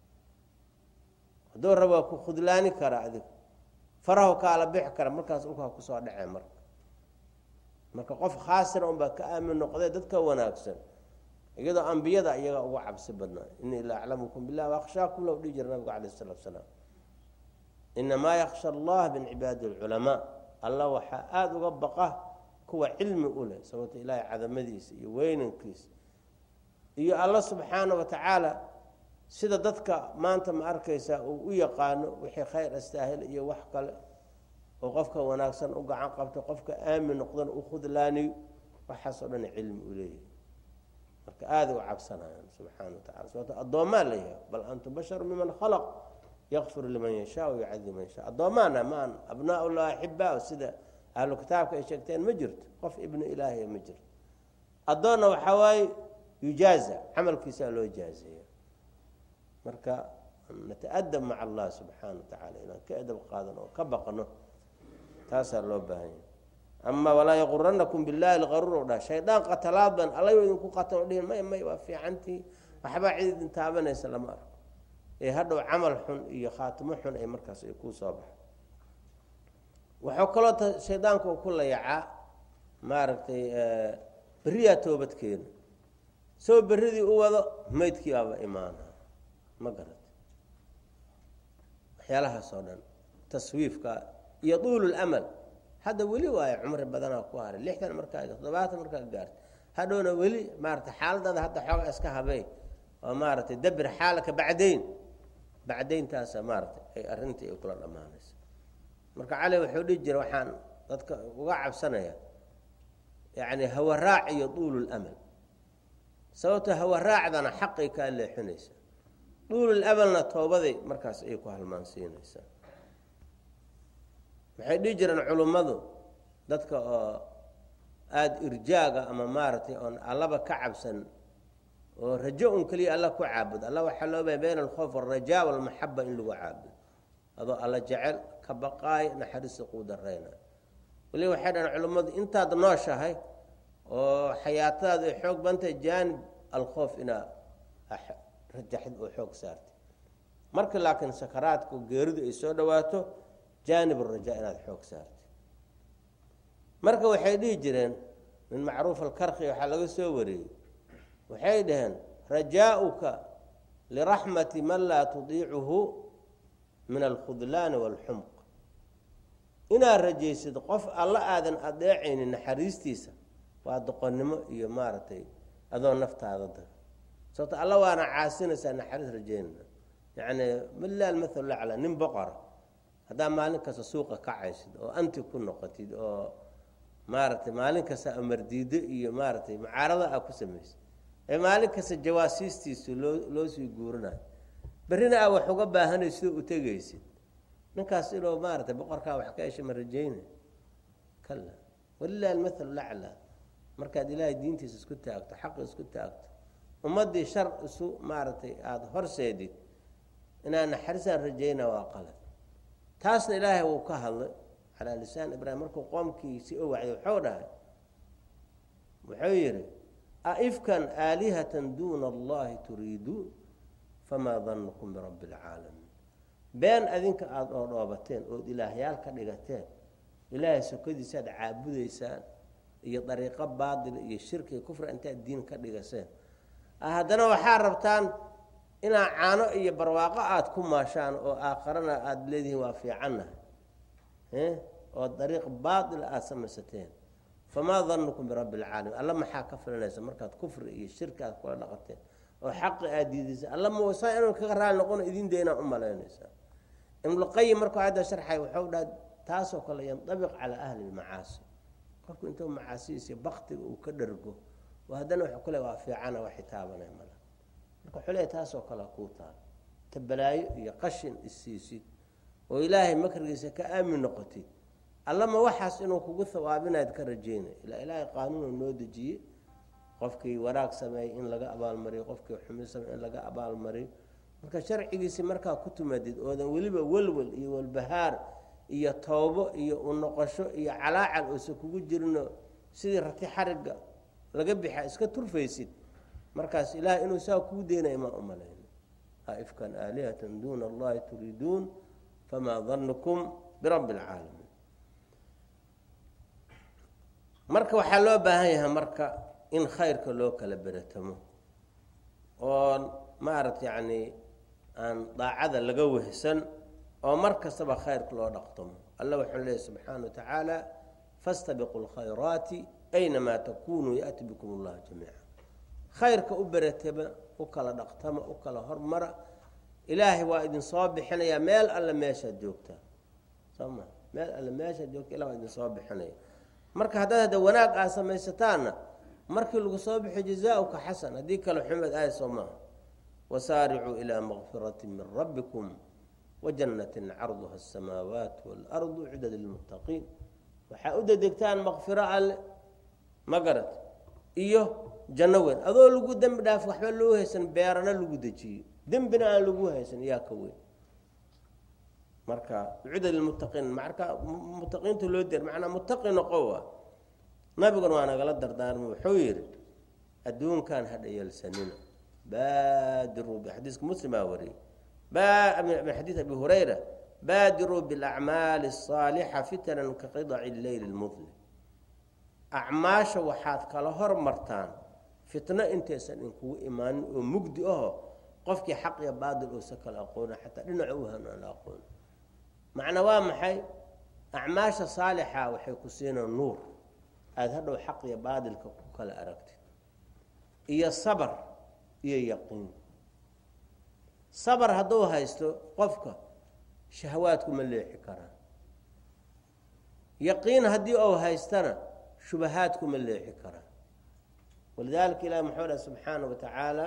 hadduu raba waa ku khudlaani kara adigu farahu kaala bixi kara markaas dhulkaa kusoo dhacee marka marka qof khaasira unbaa ka aamin noqdee dadka wanaagsan iyadoo ambiyada iyaga uga cabsi badnaa inii la aclamukum bilah waakhshaakum low dhihi jira nabiga calayh salatu salaam inamaa yaksha allah min cibaadi alculamaa alla waxaa aada uga baqa kuwa cilmi u leh sababto ilaahay cadamadiisa iyo weynankiisa iyo alla subxaana wa tacaala sida dadka maanta ma arkaysaa uu u yaqaano wixii khayr astaahil iyo wax kale oo qofka wanaagsan u gacan qabto qofka aamin noqdana u khudlaaniyo waxaasoo dhan cilmi u leeyahay marka aaday u cabsanayaan subxaana wa tacala sababto addoomaa la yahay bal antum basharu miman khalaq yakfir liman yashaa yucadib man yashaa addoomaana maan abnaa ullah axibaa sida ahlu kitaabka ay sheegteen ma jirto qof ibnu ilaahiya ma jirto addoonna waxaa waaye yujaaza camalkiisaa loo jaazeeya marka nataadab maca allah subxaana wa tacaala inaan ka edab qaadan oo ka baqno taasaa loo baahan yahay ama walaa yaquranakum billahi lqaruur o dha shaydaan qatalaadan allayo idinku qatan o dhihin may may waa fiicantii waxbaa cid idin taabanaysa lama arko ee hadhow camal xun iyo khaatimo xun ay markaas ay kuu soo baxo wuxuu kaloo t shaydaanku u ku layacaa maaragtay beriyaa toobadkeena soo beridii u wado maydkii baaba imaana ma garat waxyaalahaas oo dhan taswiifka iyo duululamal hadda weli waayo cumri badanaa ku haray lixdan markaa toddobaatan markaa gaarta hadhowna weli maarata xaaladaada hadda xooga iska habey oo maaragtay dabir xaalaka bacdayn bacdayntaasa maaratay ay arrintii ay kula dhammaanaysa marka cali wuxuu dhihi jira waxaan dadka uga cabsanaya yacni hawaraac iyo duululamal sababto hawaraacdana xaqay kaa leexinaysaa duululamalna toobaday markaas ayay ku halmaansiinaysaa waxay dhihi jireen culummadu dadka oo aada irjaaga ama maaragtay oon allaba ka cabsan oo rajo un keliya alla ku caabudo alla waxaa loo bahay bayna alkhoof alrajaa walmaxaba in lagu caabudo adoo alla jecel ka baqaay naxariista kuu darayna waliba waxay dhahan culummadu intaad nooshahay oo xayaatadaadu ay xoog bantahay jaanib alkhoof inaa rajaxid oo xoog saartay marka laakiin sakaraadka geeridu ay soo dhawaato jaanib arajaa inaad xoog saartay marka waxay dhihi jireen min macruuf alkarki waxaa laga soo wariyey waxay dhaheen rajaauka liraxmati man laa tudiicuhu min alkhudlaani waalxumq inaad rajaysid qof alla aadan adeecaynin naxariistiisa waa doqonnimo iyo maaragtay adoo naftaada daga sababto alla waana caasinaysaa naxariis rajaynana yacni milaal maal lacla nin boqora haddaa maalin kasta suuqa kacaysid oo anti ku noqotid oo maaragtay maalin kasta amardiido iyo maaragtay mucaarada aa ku samaysid ee maalin kasta jawaasiistiisu loo loo sii guurinayo berrina aa wax uga baahanay sida u tegaysid ninkaas inuu maaragtay boqorkaa wax ka hesha ma rajaynay kala walilahi almahalu laclaa markaad ilaahay diintiisa isku taagto xaqa isku taagto ummaddii shar isu maaragtay aada horseedid inaa naxariisaan rajayna waa qalad taasna ilaahay wuu ka hadlay calaa lisaan ibraahim markuu qoomkiisii o wacday wuxuu dhahay wuxuu yidhi aifkan aalihatan duuna allahi turiiduun famaa danukum birabbi alcaalamiin been adinka aada oo dhoobateen ood ilaahyaal ka dhigateen ilaahay sokadiisaad caabudaysaan iyo dariiqo baatila iyo shirki iyo kufra intaad diin ka dhigaseen haddana waxaa rabtaan inaa caano iyo barwaaqo aada ku maashaan oo aakharana aada leedihiin waa fiicannahay oo dariiq baatila aada samaysateen famaa danukum birabbi alcaalamiin alla maxaa ka filanaysa markaad kufri iyo shirki aad kula dhaqateen oo xaqi aada diidaysa alla msaa inuu kaga raali noqono idin daynaa u malaynaysaa ibnuqayim markuu aayadda sharxay wuxuu dhaha taasoo kale yandabiq calaa ahli lmacaasi qofku intuu macaasidiisa baktiga uu ka dhargo oo haddana wuxuu kule waa fiicana wax xitaabanay mala marka wuxuu leeyahy taasoo kale kuu taal ta balaayo iyo qashin issiisid oo ilaahay makrigiisa ka aamin noqotid allama waxaas inuu kugu hawaabinayd ka rajeynay ilaa ilaahay qaanuunu noo dejiyey qofkii wanaag sameeyey in laga abaalmariyo qofkii xumi sameey in laga abaalmariyo marka sharcigiisi markaa ku tumadid oodan weliba welwel iyo walbahaar iyo toobo iyo u noqosho iyo calaacal uusan kugu jirino sidii rati xariga laga bixa iska turfaysid markaas ilaah inuu saa kuu deynaya maa u malayna aifkan aalihatan duuna allahi turiiduun famaa danukum birabbi alcaalamiin marka waxaa loo baahan yahay marka in khayrka loo kala beratamo oo maaragta yacni aan daacada laga wehsan oo mar kastaba khayrka loo dhaqtamo alla wuxuu leeyahy subxaana wa tacaala fastabiquu lkhayraati aynamaa takunuu yaati bikum allah jamiica khayrka u beratama u kala dhaqtama u kala hormara ilaahay waa idin soo bixinayaa meel alle meeshaad joogtaa soo ma meel alle meeshaad joogta ilah waa idin soo bixinaya marka haddaad hadda wanaag aad samaysataanna markii lagu soo bixiyo jazauka xasan haddii kale xumed ahay soo maaha wasaaricuu ilaa makfirati min rabbikum wajannatin carduha asamaawaat waalardu cidad lilmuttaqiin waxaa u dedegtaan makfiro alle ma garat iyo janno weyn adoo lagu dembi dhaaf waxba loo haysan beerana lagu dejiyo dembina aan lagu haysan yaa ka weyn marka cidad lilmuttaqiin marka muttaqiinta loo der macnaa muttaqi noqowa nabiguna waa nagala dardaarmay wuxuu yidhi adduunkan hadha yeelsanina baadiruu xadiiska muslimaa wariyey min xadiid abi hurayra baadiruu bialacmaali asaalixa fitanan ka qidaci leyli lmudlim acmaasha waxaad kala hormartaan fitno intaysan inkugu imaanin oo mugdi aho qofkii xaq iyo baadil uusa kala aqoona xataa dhinaca u han aan la aqooni macnaa waa maxay acmaasha saalixa waxay ku siinaan nuur aada hadhow xaq iyo baadilka ku kala aragtid iyo sabar iyo yaqiin sabar hadduu haysto qofka shahawaadku ma leexi karaan yaqiin haddii uu haystana shubahaadkuma leexi karaa walidaalika ilahi muxuu dhahay subxaana wa tacaala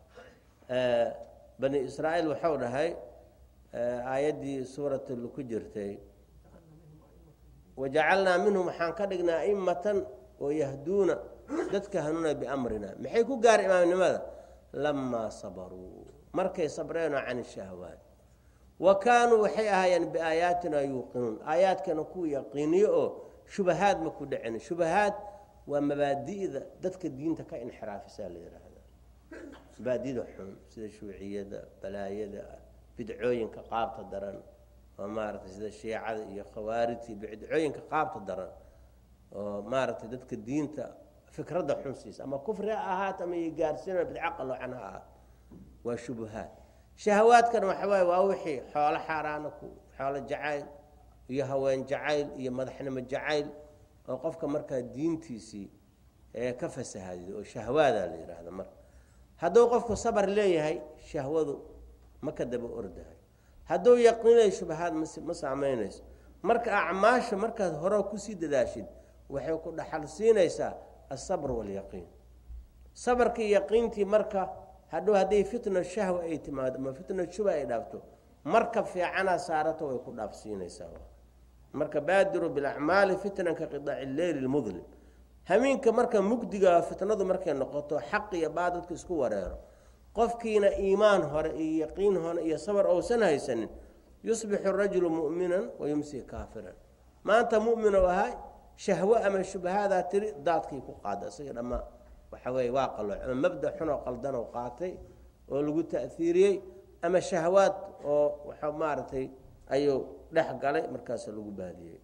bani israa'iil waxau dhahay aayaddii suuratul ku jirtay wajacalnaa minhum waxaan ka dhignaa a'immatan oo yahduuna dadka hanuuna biamrina maxay ku gaar imaamnimada lamaa sabaruu markay sabreenoo can shahwaat wa kaanuu waxay ahaayeen biaayaatina yuuqinuun aayaadkana ku yaqiiniyo oo shubahaad ma ku dhicin shubahaad waa mabaadi'da dadka diinta ka inxiraafisaa la yidhaahdaa mabaadida xun sida shuuciyada balaayada bidcooyinka qaabta daran oo maaragtay sida shiicada iyo khawaarijta bidcooyinka qaabta daran oo maaragtay dadka diinta fikradda xun siisa ama kufri ha ahaat ama iyo gaarsiina bidco qaloocan ha ahaat waa shubuhaad shahawaadkana waxa waaye waa wixii xoolo xaaraana ku xoolo jacayl iyo haween jacayl iyo madaxnimo jacayl oo qofka markaa diintiisii ee ka fasahadido oo shahwaadaa la yidhaahda marka hadduu qofku sabar leeyahay shahwadu ma ka daba ordahay hadduu yaqiinayo shubahaad mas ma saamaynayso marka acmaasha markaad hore kusii dadaashid waxay ku dhaxal siinaysaa asabr walyaqiin sabarkii yaqiintii marka hadhow hadday fitna shahwa ay timaado ama fitna shuba ay dhaafto marka fiicanaa saarato way ku dhaafsiinaysaa marka baadiru bilacmaali fitnan ka qidaaci leyli lmudlim hameenka marka mugdiga fitnadu markay noqoto xaq iyo baadadka isku wareero qofkiina iimaan hore iyo yaqiin hore iyo sabar ousan haysanin yusbixu rajulu mu'minan wayumsi kaafiran maanta mu'min ou ahay shahwo ama shubahaadaa tiri daadkii ku qaada isaga dhammaa waxa weeye waa qalooc ama mabda xunoo qaldanoo qaatay oo lagu ta'hiiriyey ama shahwaad oo waxa maaragtay ayuu dhex galay markaasa lagu baadiyey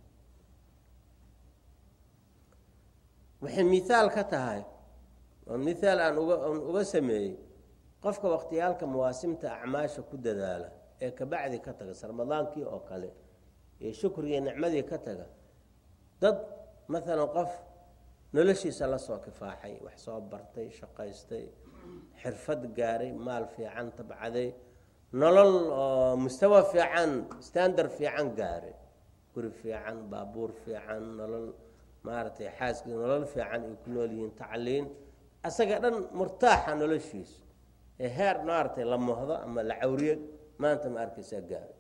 waxay miaal ka tahay oo miaal aan uga aan uga sameeyey qofka wakhtiyaalka mawaasimta acmaasha ku dadaala ee kabacdi ka taga sarmadaankii oo kale ee shukriga nicmadii ka taga dad maalan qof noloshiisa la soo kifaaxay wax soo bartay shaqaystay xirfad gaaray maal fiican tabcaday nolol oo mustawa fiican standard fiican gaaray guri fiican baabuur fiican nolol maaragtay xaaski nolol fiican ay ku nool yihiin tacliin asaga dhan murtaaxa noloshiisa ee heer maaragtay la mohdo ama la cawriyo maanta ma arkaysaa gaaray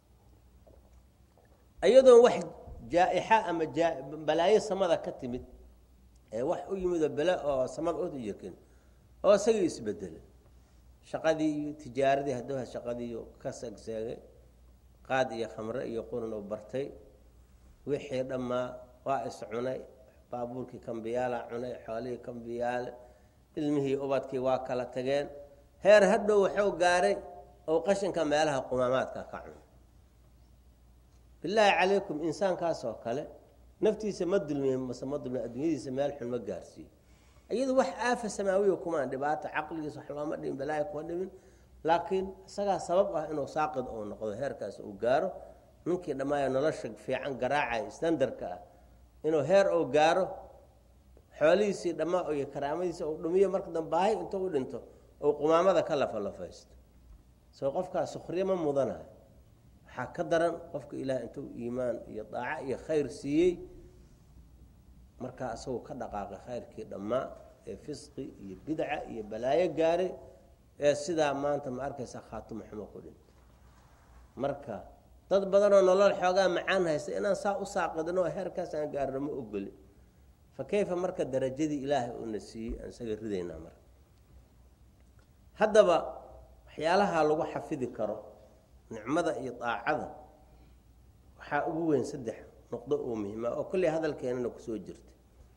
iyadoon wax jaa-ixa ama balaayo samada ka timid ee wax u yimidoo bele oo samada u yakin oo isagii isbedelay shaqadii iyo tijaaradii hadduu shaqadii ka segseegay qaad iyo khamre iyo quran u bartay wixii dhammaa waa is cunay baabuurkii kambiyaala cunay xoolihii kambiyaale ilmihii ubadkii waa kala tageen heer hadhow waxuu gaaray oo qashinka meelaha qumaamaadka ka cunay bilaahi calaykum insaankaasoo kale naftiisa ma dulmiye mase ma dulmiye adduunyadiisa meel xun ma gaarsiiyo iyadu wax aafa samaawiya kumaan dhibaato caqligiisa wax looma dhimin balaahi kuma dhimin laakiin isagaa sabab ah inuu saaqid uu noqdo heerkaas uu gaaro ninkii dhammaaya nolosha fiican garaacaya standarka ah inuu heer uu gaaro xoolihiisii dhammaa iyo karaamadiisa uu dhumiyo marka dambaahay intuu u dhinto ou qumaamada ka lafalafaysto soo qofkaas sukhriye ma mudanayo waxaa ka daran qofka ilaah intuu iimaan iyo daaco iyo khayr siiyey markaa isagoo ka dhaqaaqay khayrkii dhammaa ee fisqi iyo bidca iyo balaayo gaaray ee sidaa maanta ma arkaysa khaatimo xumo ku dhinto marka dad badanoo nolol xoogaa macaan haysta inaan saa u saaqidno oo heerkaas aan gaarno ma ogoli fa kayfa marka darajadii ilaahay uuna siiyey aan isaga ridaynaa marka haddaba waxyaalaha lagu xafidi karo nicmada iyo daacada waxaa ugu weyn saddex nuqdo oo muhiima oo kolley hadalkeenana kusoo jirta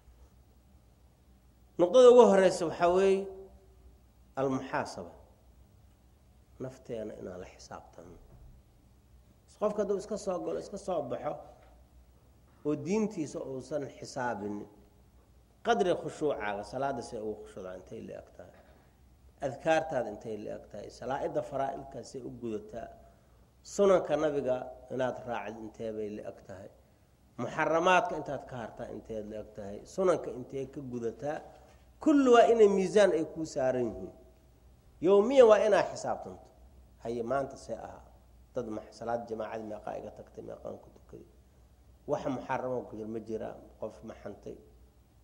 nuqdada ugu horeysa waxaa weeye almuxaasaba nafteena inaan la xisaabtano qofka hadduu iska soo galo iska soo baxo oo diintiisa uusan xisaabinin qadri khushuucaaga salaada see ugu khushuuca intay la eg tahay adkaartaada intay la eg tahay salaa-idda faraa-ilkaasay u gudataa sunanka nabiga inaad raacid inteebay la eg tahay muxaramaadka intaad ka hartaa inteed la eg tahay sunanka intee ka gudataa kulli waa inay miisaan ay kuu saaran yihiin yowmiyan waa inaa xisaabtanto haye maanta see ahaa dad salaad jamaacadii meeqaa iga tagtay meeqaan ku tukaday wax muxarama ku jir ma jiraa qof ma xantay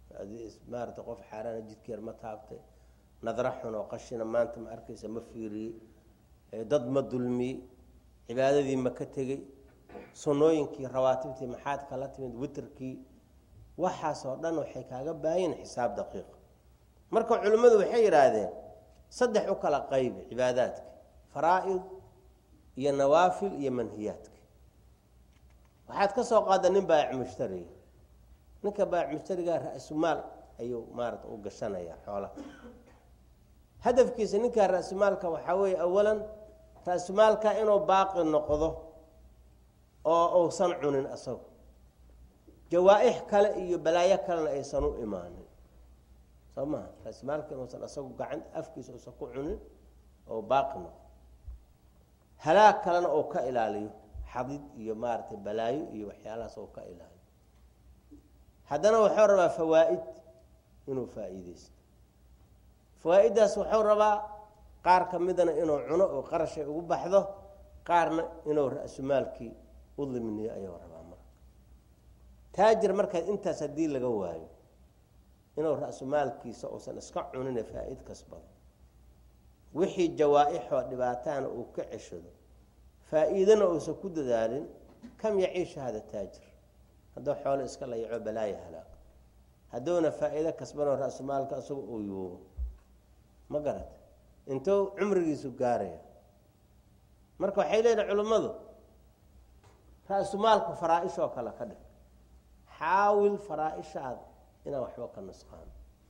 maarata qof xaaraana jidkeer ma taabtay nadra xun oo qashina maanta ma arkaysa ma fiiriyey dad ma dulmiyey cibaadadii ma ka tegey sunnooyinkii rawaatibtii maxaad kala timid witerkii waxaasoo dhan waxay kaaga baahayin xisaab daqiiq marka culimmadu waxay yidhaahdeen saddex u kala qaybi cibaadaadka faraa-id iyo nawaafil iyo manhiyaadka waxaad ka soo qaada nin baac mushtariga ninka baac mushtarigaa ra-sumaal ayuu maarata u gashanayaa xoolaha hadafkiisa ninkaa ra-sumaalka waxaa weeye awalan ra-sumaalka inuu baaqi noqdo oo uusan cunin asagu jawaa-ix kale iyo balaayo kalena aysan u imaanin soo maha ra-sumaalka inuusan asagu gacan afkiisa uusan ku cunin oo baaqi noqdo halaag kalena uu ka ilaaliyo xadid iyo maaragtay balaayo iyo waxyaalahaas uu ka ilaaliyo haddana wuxuu rabaa fawaa-id inuu faa-iideysto fawaa-iddaas wuxuu rabaa qaar ka midana inuu cuno oo qarashay ugu baxdo qaarna inuu ra-sumaalkii u dimniyo ayuu rabaa marka taajir markaad intaas haddii laga waayo inuu ra-sumaalkiisa uusan iska cunine faa-id kasbado wixii jawaa-ixoo dhibaatahana uu ka ceshado faa-iidana uusan ku dadaalin kam yaciisha hada taajir hadduu xoolo iska layaco balaaya halaag hadduuna faa-iido kasbanoo ra-sumaalka isaga uu yuubo ma garata intuu cumrigiisu gaaraya marka waxay leedahay culimmadu ra-sumaalku faraa-ishoo kale ka dhig xaawil faraa-ishaada inaan waxba ka nusqaano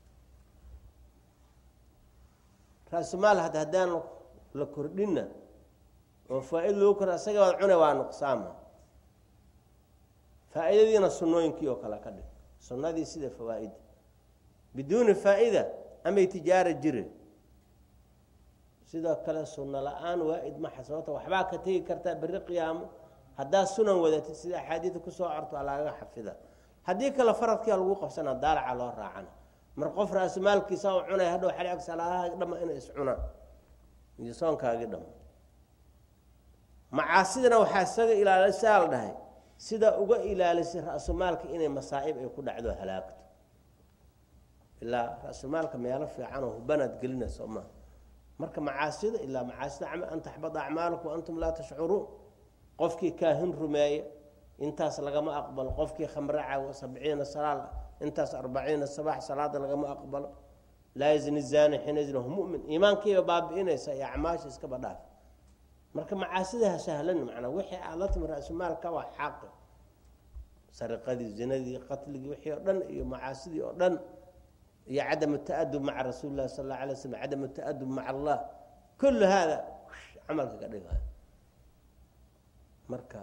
ra-sumaal had haddaan la kordhinna oo faa-id lagu kor isaga waad cune waa nuqsaama faa-iidadiina sunnooyinkii oo kale ka dhig sunnadii sida fawaa-ida biduuni faa-ida amay tijaara jire sidoo kale sunno la-aan waa-id maxa sababta waxbaa ka tegi kartaa berri qiyaamo haddaad sunan wadatid sida axaadiida kusoo corto lagaga xafida haddii kale faradkia lagu qabsana daalaca loo raacana mar qof ra-sumaalkiisa u cunay hadhow xalg salaadahaagi dhama inay iscunaan iyo soonkaagii dhama macaasidana waxaa isaga ilaalisaa la dhahay sidaa uga ilaalisay ra-sumaalka inay masaa'ib ay ku dhacdo halaagto ilaa ra-sumaalka meelo fiicanoo hubanaad gelinayso maa marka macaasida ilaa macaasida an taxbada acmaalukum antum laa tashcuruun qofkii kaahin rumeeya intaas lagama aqbalo qofkii khamre cawo sabciina salaal intaas arbaciina sabax salaada lagama aqbalo laa yazni zani xiina yazni hu mumin iimaankiiba baabi'inaysa iyo acmaasha iskaba dhaaf marka macaasidaha sahlan macnaa wixii aad la timi ra-sumaalka waa xaqi sariqadii zinadii qatligii wixii oo dhan iyo macaasidii oo dhan iyo cadam taadub maca rasuuli lahi sal alla alay slam cadam taadub maca allah kullu haada camalka ka dhigayo marka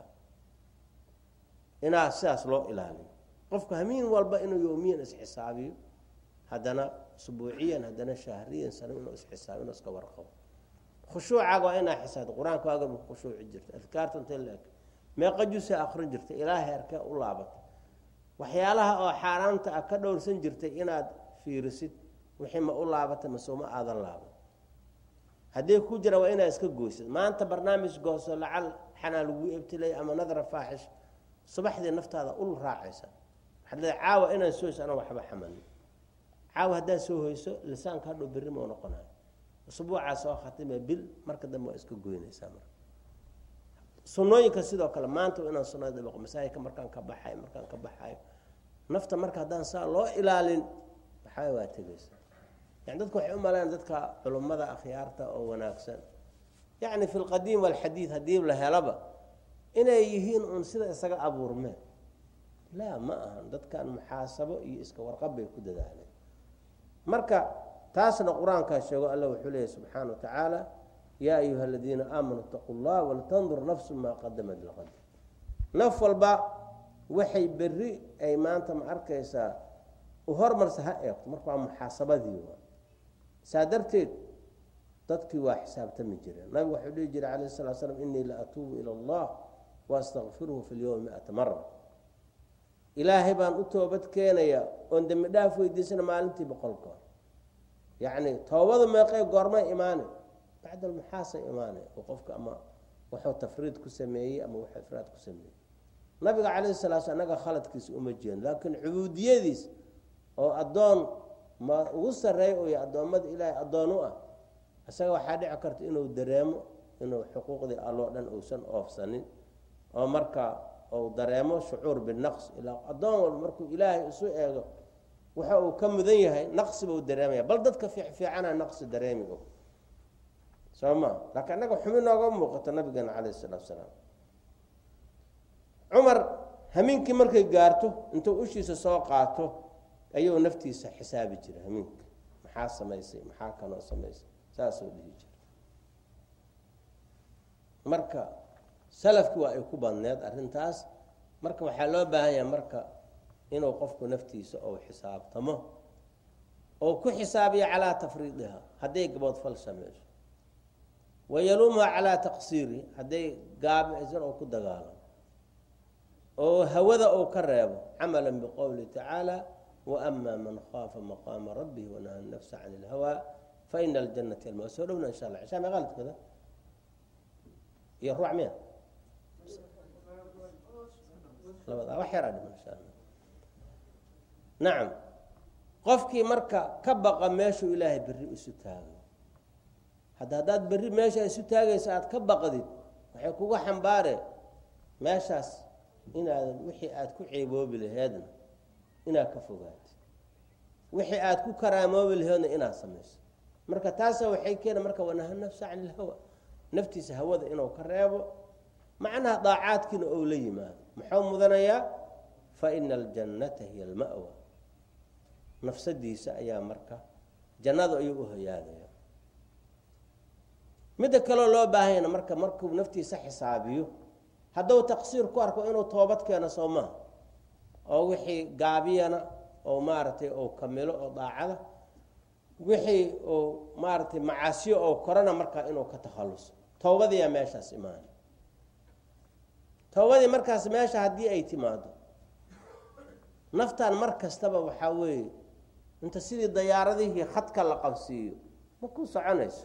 inaa sidaas loo ilaaliyo qofku hamiin walba inuu yoomiyan isxisaabiyo haddana usbuuciyan haddana shahriyan sano inuu isxisaabiyo inuu iska warqabo khushuucaaga waa inaa xisaabto qur-aanka waaga ku khushuuci jirta adkaarta intee la eg meeqa jusa akrin jirtay ilaa heerkee u laabatay waxyaalaha oo xaaraamta ah ka dhowrsan jirtay inaad fiirisid wixii ma u laabatay masuma aadan laaban haddii ku jira waa inaad iska goysid maanta barnaamij gooso lacal xanaa lagu ebtilay ama nadra faaxish subaxdii naftaada ul raacaysa waxaad leedahay caawa inaan soo hoyso anaan waxba xamalin caawa haddaad soo hoyso lisaanka hadhow berri mau noqonayo usbuucaa soo khatime bil marka dambe waa iska goynaysaa marka sunnooyinka sidoo kale maanta inaan sunnada dabaqo masaajidka markaan ka baxayo markaan ka baxayo nafta marka haddaan saa loo ilaalin waxaa waa tegaysa yani dadku waxay u malayaan dadka culummada akhyaarta oo wanaagsan yacni fi lqadiim walxadiid haddii la helaba inay yihiin uun sida isaga abuurmeen laa ma ahan dadkan muxaasabo iyo iska warqab bay ku dadaaleen marka taasna qur-aankaa sheego alla wuxuu leeyahy subxaana wa tacaala yaa ayuha aladiina aamanuu itaquu llah waltandur nafsu maa qadamat liqad naf walba waxay berri ay maanta ma arkaysaa u hormarsa ha eegto marka waa muxaasabadii waa saa darteed dadkii waa xisaabtami jireen nabigu waxuu dhihi jiray calayh salaa slam inii la atuubu ila allah waastakfiruhu fi lyowmi miata mara ilaahay baan u toobad keenayaa oon dembi dhaaf weydiisana maalintii boqol goor yacni toobada meeqee goormay imaane bacd almuxaasay imaane oo qofka ama wuxuu tafriid ku sameeyey ama wuxuu ifraad ku sameeyey nabiga calayhi salaa sl annaga khaladkiisa uma jeedin laakiin cubuudiyadiis oo addoon ma ugu sarreeya uya addoommada ilaahay addoon u ah isaga waxaa dhici karta inuu dareemo inuu xuquuqdii alloo dhan uusan oofsanin oo marka uu dareemo shucuur binaqs ilaa addoon walba markuu ilaahay isu eego waxa uu ka mudan yahay naqsi buu dareemaya bal dadka fiicfiicana naqsi dareemi og soo ma laakiin annaga xumi nooga muuqato nabigeena calayh isalaatu salaam cumar hamiinkii markay gaarto intuu ushiisa soo qaato ayuu naftiisa xisaabi jiray hamiinka maxaa samaysay maxaa kaloo samaysay saasuu dhihi jiray marka salafki waa ay ku badneed arrintaas marka waxaa loo baahan yahay marka inuu qofku naftiisa ou xisaabtamo oo ku xisaabiyo calaa tafriidiha hadday gaboodfal samayso wayaluumha calaa taqsiiri hadday gaabicsan oo ku dagaalamo oo hawada uu ka reebo camala biqowli tacaala waama man khaafa maqaama rabbihi wanaha nafsa can ilhawaa faina aljanata alma soo dhowna insha alla cishaa meeqaa la tukada iyo ruuc miya labada wax yaraa dhiman insha alla nacam qofkii marka ka baqa meeshuu ilaahay berri isu taago hadda haddaad berri meesha isu taagaysa aada ka baqdid waxay kuga xambaare meeshaas inaadan wixii aada ku ceeboobi laheedna inaad ka fogaatid wixii aada ku karaamoobi laheedna inaad samayso marka taasa waxay keena marka wanaha nafsa can ilhawa naftiisa hawada inuu ka reebo macnaha daacaadkiina ou la yimaado muxuu mudanayaa fa ina aljannata hiya alma'wa nafsadiisa ayaa marka jannada ayuu u hoyaadaya midda kaloo loo baahanyana marka markuu naftiisa xisaabiyo hadduu taqsiir ku arko inuu toobad keeno soo maha oo wixii gaabiyana oo maaragtay ou kamilo oo daacada wixii uu maaragtay macaasiyo oo korana markaa inuu ka takhalluso towbadiyaa meeshaas imaana towbadii markaas meesha haddii ay timaado naftan mar kastaba waxaa weeye inta sidii dayaaradihii khadka la qabsiiyo ma ku soconayso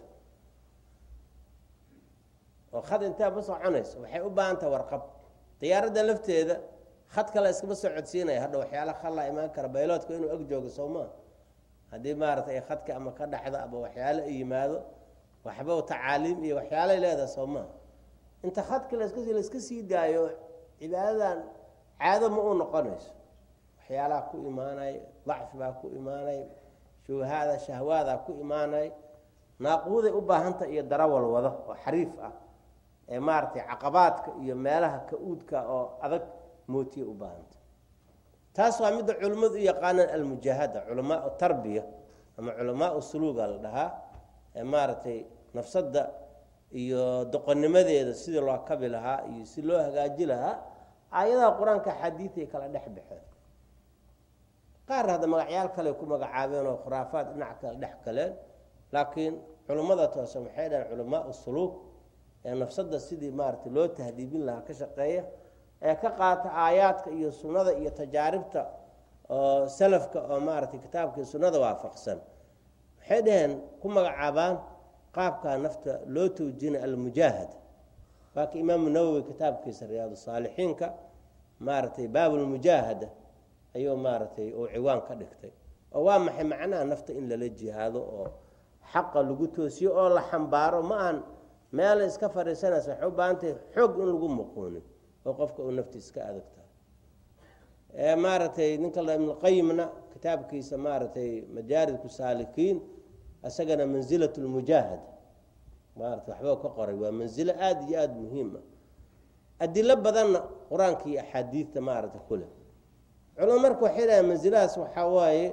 oo khad intaa ma soconayso waxay u baahan taha warqab diyaaradda lafteeda khadka la iskama soo codsiinaya hadha waxyaala khallaa imaan kara bayloodka inuu ag joogo soo maa haddii maaragtay khadka ama ka dhaxdo ama waxyaalo ay yimaado waxba tacaaliim iyo waxyaalay leedahay soo maa inta khadka laska laiska sii daayo cibaadadan caado ma u noqonayso waxyaalaha ku imaanay dacfi baa ku imaanay shubahaada shahwaadaa ku imaanay naaquuday u baahanta iyo darawal wado oo xariif ah ee maaragtay caqabaadka iyo meelaha ka-uudka oo adag mootiya u baahanta taas waa midda culimmadu u yaqaanaan almujaahada culamaau tarbiya ama culamaau suluuga la dhahaa ee maaragtay nafsadda iyo doqonnimadeeda sidii loo kabi lahaa iyo si loo hagaaji lahaa aayadaha qur-aanka xadiiday kala dhex baxeen qaar hadda magacyaal kale ku magacaabeen oo khuraafaad dhinac kale dhex galeen laakiin culummada toosan waxay dhahen culamaau suluug ee nafsadda sidii maaragtay loo tahdiibin lahaa ka shaqeeya ee ka qaata aayaadka iyo sunnada iyo tajaaribta oo salafka oo maaragtay kitaabka iyo sunnada waafaqsan waxay dhaheen ku magacaabaan qaabkaa nafta loo towjina almujaahada waa ka imaamu nawowi kitaabkiisa riyaadu saalixiinka maaragtay baabulmujaahada ayuu maaragtay uu ciwaan ka dhigtay oo waa maxay macnaha nafta in lala jihaado oo xaqa lagu toosiyo oo la xambaaro ma aan meel iska fadhiisanaysa waxay u baahantahay xoog in lagu muquunin oo qofka uu naftiis ka adag tahay maaragtay ninka ibnulqayimna kitaabkiisa maaragtay majaaridku saalikiin isagana manzilat lmujaahada maarata waxba ka qoray waa manzilo aada iyo aada muhiim ah adilo badanna qur-aanka iyo axaadiidta maaragtay ku leh culamo marka waxay dhahaen mansiladaas waxaa waaye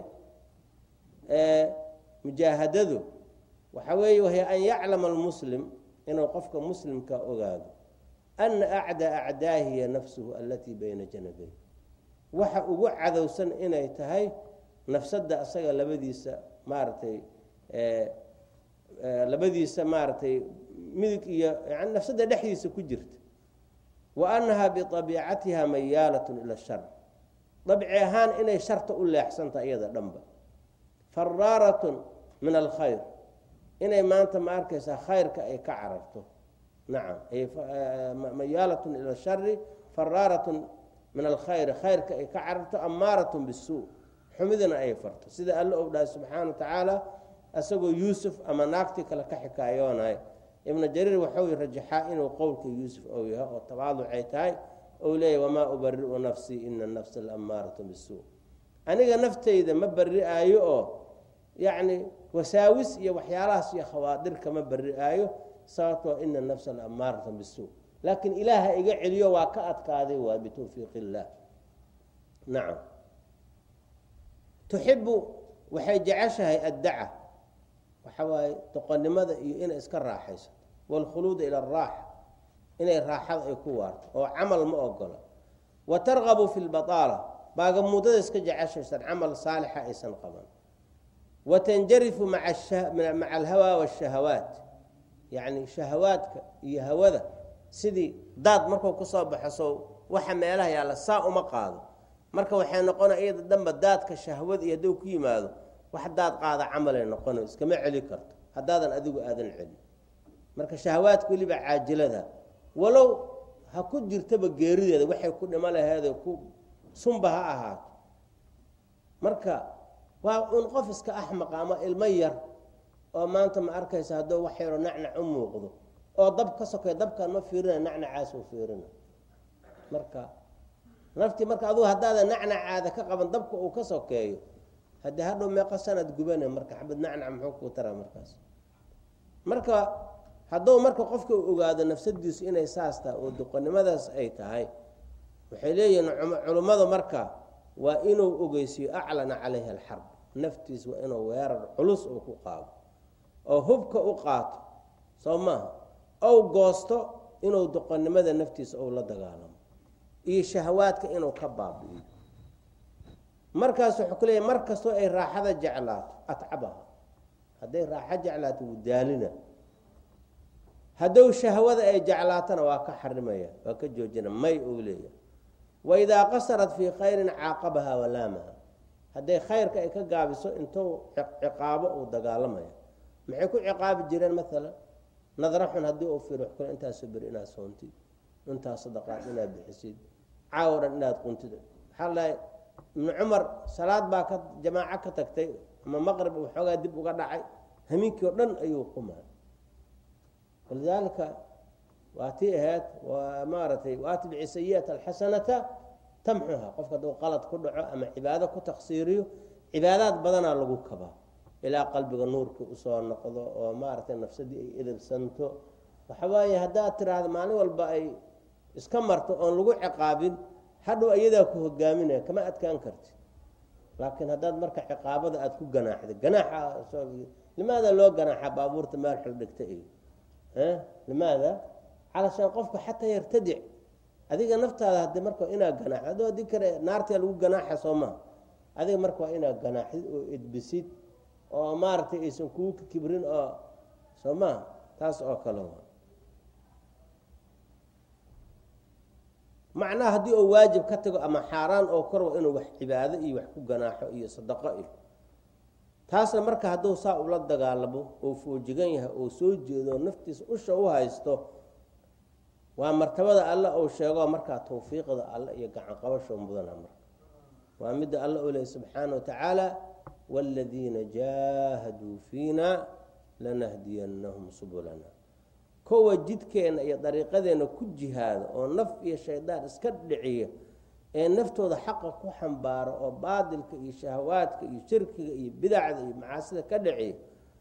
mujaahadadu waxaa weeye wahiy an yaclama almuslim inuu qofka muslimka ogaado ana acdaa acdaahi hiya nafsuhu alatii bayna janabey waxa ugu cadowsan inay tahay nafsadda asaga labadiisa maaragtay labadiisa maaragtay midig iyo yani nafsadda dhexdiisa ku jirta wa annaha biabiicatiha mayaalatun ila shar dabci ahaan inay sharta u leexsantaha iyada dhanba faraaratun min alkhayr inay maanta ma arkaysaa khayrka ay ka cararto nacam mayaalatun ila shari faraaratun min alkhayri khayrka ay ka cararto amaaratun bisuu xumidana ay farto sida alla ou dhahay subxaana wa tacaala isagoo yuusuf ama naagtii kale ka xikaayoonay ibnu jariir waxau rajaxaa inuu qowlka yuusuf ou yahay oo tawaaducay tahay ou leeyahy wamaa ubari'u nafsii ina nafsa laammaaratu bisuu aniga naftayda ma bari-aayo oo yacni wasaawis iyo waxyaalahaas iyo khawaadir kama bari-aayo sababtoo ina nafsa laammaaratu bisuu laakiin ilaaha iga celiyo waa ka adkaaday waa bitawfiiq illaah nacam tuxibu waxay jeceshahay addaca waxa waaye doqonnimada iyo inay iska raaxaysato waalkhuluuda ila araaxa inay raaxada ay ku waarto oo camal ma ogola wa targabu fi lbataala baagamuudada iska jeceshaysan camal saalixa aysan qaban wa tanjarifu maca alhawaa waashahawaat yacni shahawaadka iyo hawada sidii daad markuu kusoo baxo sow waxa meelaha yaalla saa uma qaado marka waxay noqona iyada dhanba daadka shahwada iyo hadduu ku yimaado wax daad qaada camalay noqono iskama celi karto haddaadan adigu aadan celin marka shahawaadka weliba caajilada walow ha ku jirtaba geerideeda waxay ku dhimo laheede ku sunba ha ahaato marka waa un qof iska axmaqa ama ilmo yar oo maanta ma arkaysa hadduu wax yaroo nacnac u muuqdo oo dab ka sokay dabkaan ma fiirina nacnacaas u fiirina marka naftii marka adugu haddaadan nacnacaada ka qaban dabka uu ka sokeeyo haddii hadhow meeqa sanad gubane marka xabad nacnac muxuu kuu taraa markaas marka hadduu marka qofka uu ogaado nafsadiisu inay saas tahay oo duqonnimadaas ay tahay waxay leeyihiin culummadu marka waa inuu ogeysiyo aclana calayha alxarb naftiis waa inuu weerar culus uu ku qaado oo hubka u qaato soo maaha ou goosto inuu doqonnimada naftiisa ou la dagaalamo iyo shahawaadka inuu ka baabi'iyo markaas wuxuu ku leeyahy mar kastoo ay raaxada jeclaato atcabaha hadday raaxo jeclaato wuu daalina haddou shahwada ay jeclaatona waa ka xarimaya waa ka joojina may uu leeyahay waidaa qasarat fii khayrin caaqabaha walaamaha hadday khayrka ay ka gaabiso intuu ciqaabo uu dagaalamaya maxay ku ciqaabi jireen maalan nadra xun haddii uu fiiro kule intaasoo beri inaad soontid intaas sadaqaad inaad bixisid caawo dhan inaad quntid maxaa lahay ibnu cumar salaad baa ka jamaaco ka tagtay ama maqrib waxoogaa dib uga dhacay hamiinkii oo dhan ayuu qumay walidaalika waa tii ahayd waa maaragtay waatbici sayi'ata alxasanata tamxuha qofka hadduu qalad ku dhaco ama cibaado ku taksiiriyo cibaadaad badanaa lagu kabaa ilaa qalbiga nuurka usoo noqdo oo maaragtay nafsadii ay edabsanto waxa waaye haddaad tiraahdo maalin walba ay iska marto oon lagu ciqaabin hadhow iyadaa ku hogaaminaya kama adkaan karti laakiin haddaad marka ciqaabada aada ku ganaaxda ganaaxa limaada loo ganaaxa baabuurta meel xul dhigta iyo limaada calashaan qofka xataa yartadic adiga naftaada hadi marka inaad ganaaxd adoo adi kale naartaa lagu ganaaxa soo maha adiga marka waa inaad ganaaxdid oo edbisid oo maaragtay aysan kuu kibrin oo soo maha taas oo kale macnaha haddii oo waajib ka tago ama xaaraan oo kor waa inuu wax cibaado iyo wax ku ganaaxo iyo sadaqo iyo taasna marka hadduu saa ula dagaalamo oo foojigan yahay oo soo jeedo naftiisa usha u haysto waa martabada alle uu sheego markaa tawfiiqda alle iyo gacan qabasho mudana marka waa midda alle u lehy subxaana wa tacaala waaladiina jaahaduu fiina lanahdiyannahum subulana kowa jidkeenna iyo dariiqadeenna ku jihaada oo naf iyo shaydaan iska dhiciya ee naftooda xaqa ku xambaaro oo baadilka iyo shahawaadka iyo shirkiga iyo bidacda iyo macaasida ka dhiciya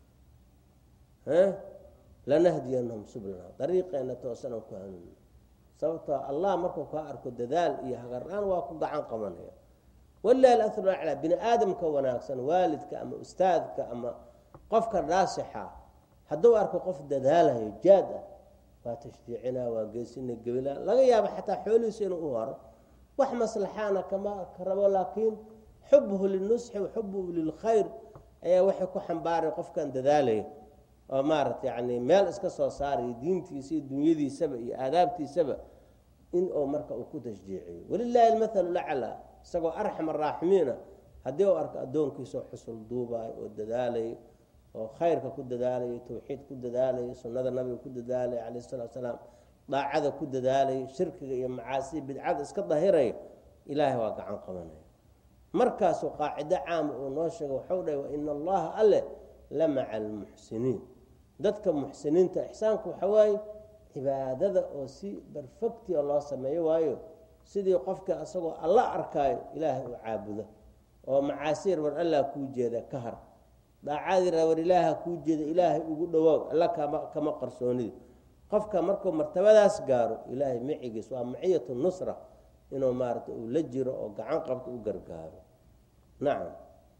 lanahdiyannahum sublana dariiqeenna toosanaan ku hanuuni sababtoo allah markuu kaa arko dadaal iyo hagar-aan waa ku gacan qabanaya walilahi alasru aclaa bini aadamka wanaagsan waalidka ama ustaadka ama qofka naasixa hadduu arko qof dadaalayo jaad ah waa tashjiicina waa geesina gebila laga yaabo xataa xoolihiisa inuu u haro wax maslaxaana kama ka rabo laakiin xubuhu linusxi wa xubuhu lilkhayr ayaa waxay ku xambaaray qofkan dadaalaya oo maaragta yani meel iska soo saarayo diintiisa iyo dunyadiisaba iyo aadaabtiisaba in uu marka uu ku tashjiiciyo walilaahi almathalu laclaa isagoo arxam araaximiina haddii uu arko addoonkiisao xusul duubayo oo dadaalayo oo khayrka ku dadaalayo tawxiid ku dadaalayo sunnada nabiga ku dadaalayo calayh salatu salaam daacada ku dadaalayo shirkiga iyo macaasiya bidcada iska dahirayo ilaahay waa gacan qabanaya markaasuu qaacido caama uu noo sheega waxau dhahay waina allaha alle la maca almuxsiniin dadka muxsiniinta ixsaanku waxa waaye cibaadada oo si barfectia loo sameeyo waayo sidii qofka asagoo alla arkaayo ilaahay u caabudo oo macaasiir war allah kuu jeeda ka har daacadira war ilaaha kuu jeeda ilaahay ugu dhawaaw alla kama kama qarsoonidi qofka markuu martabadaas gaaro ilaahay macigiis waa maciyatu nusra inuu maarata uu la jiro oo gacan qabto u gargaaro nacam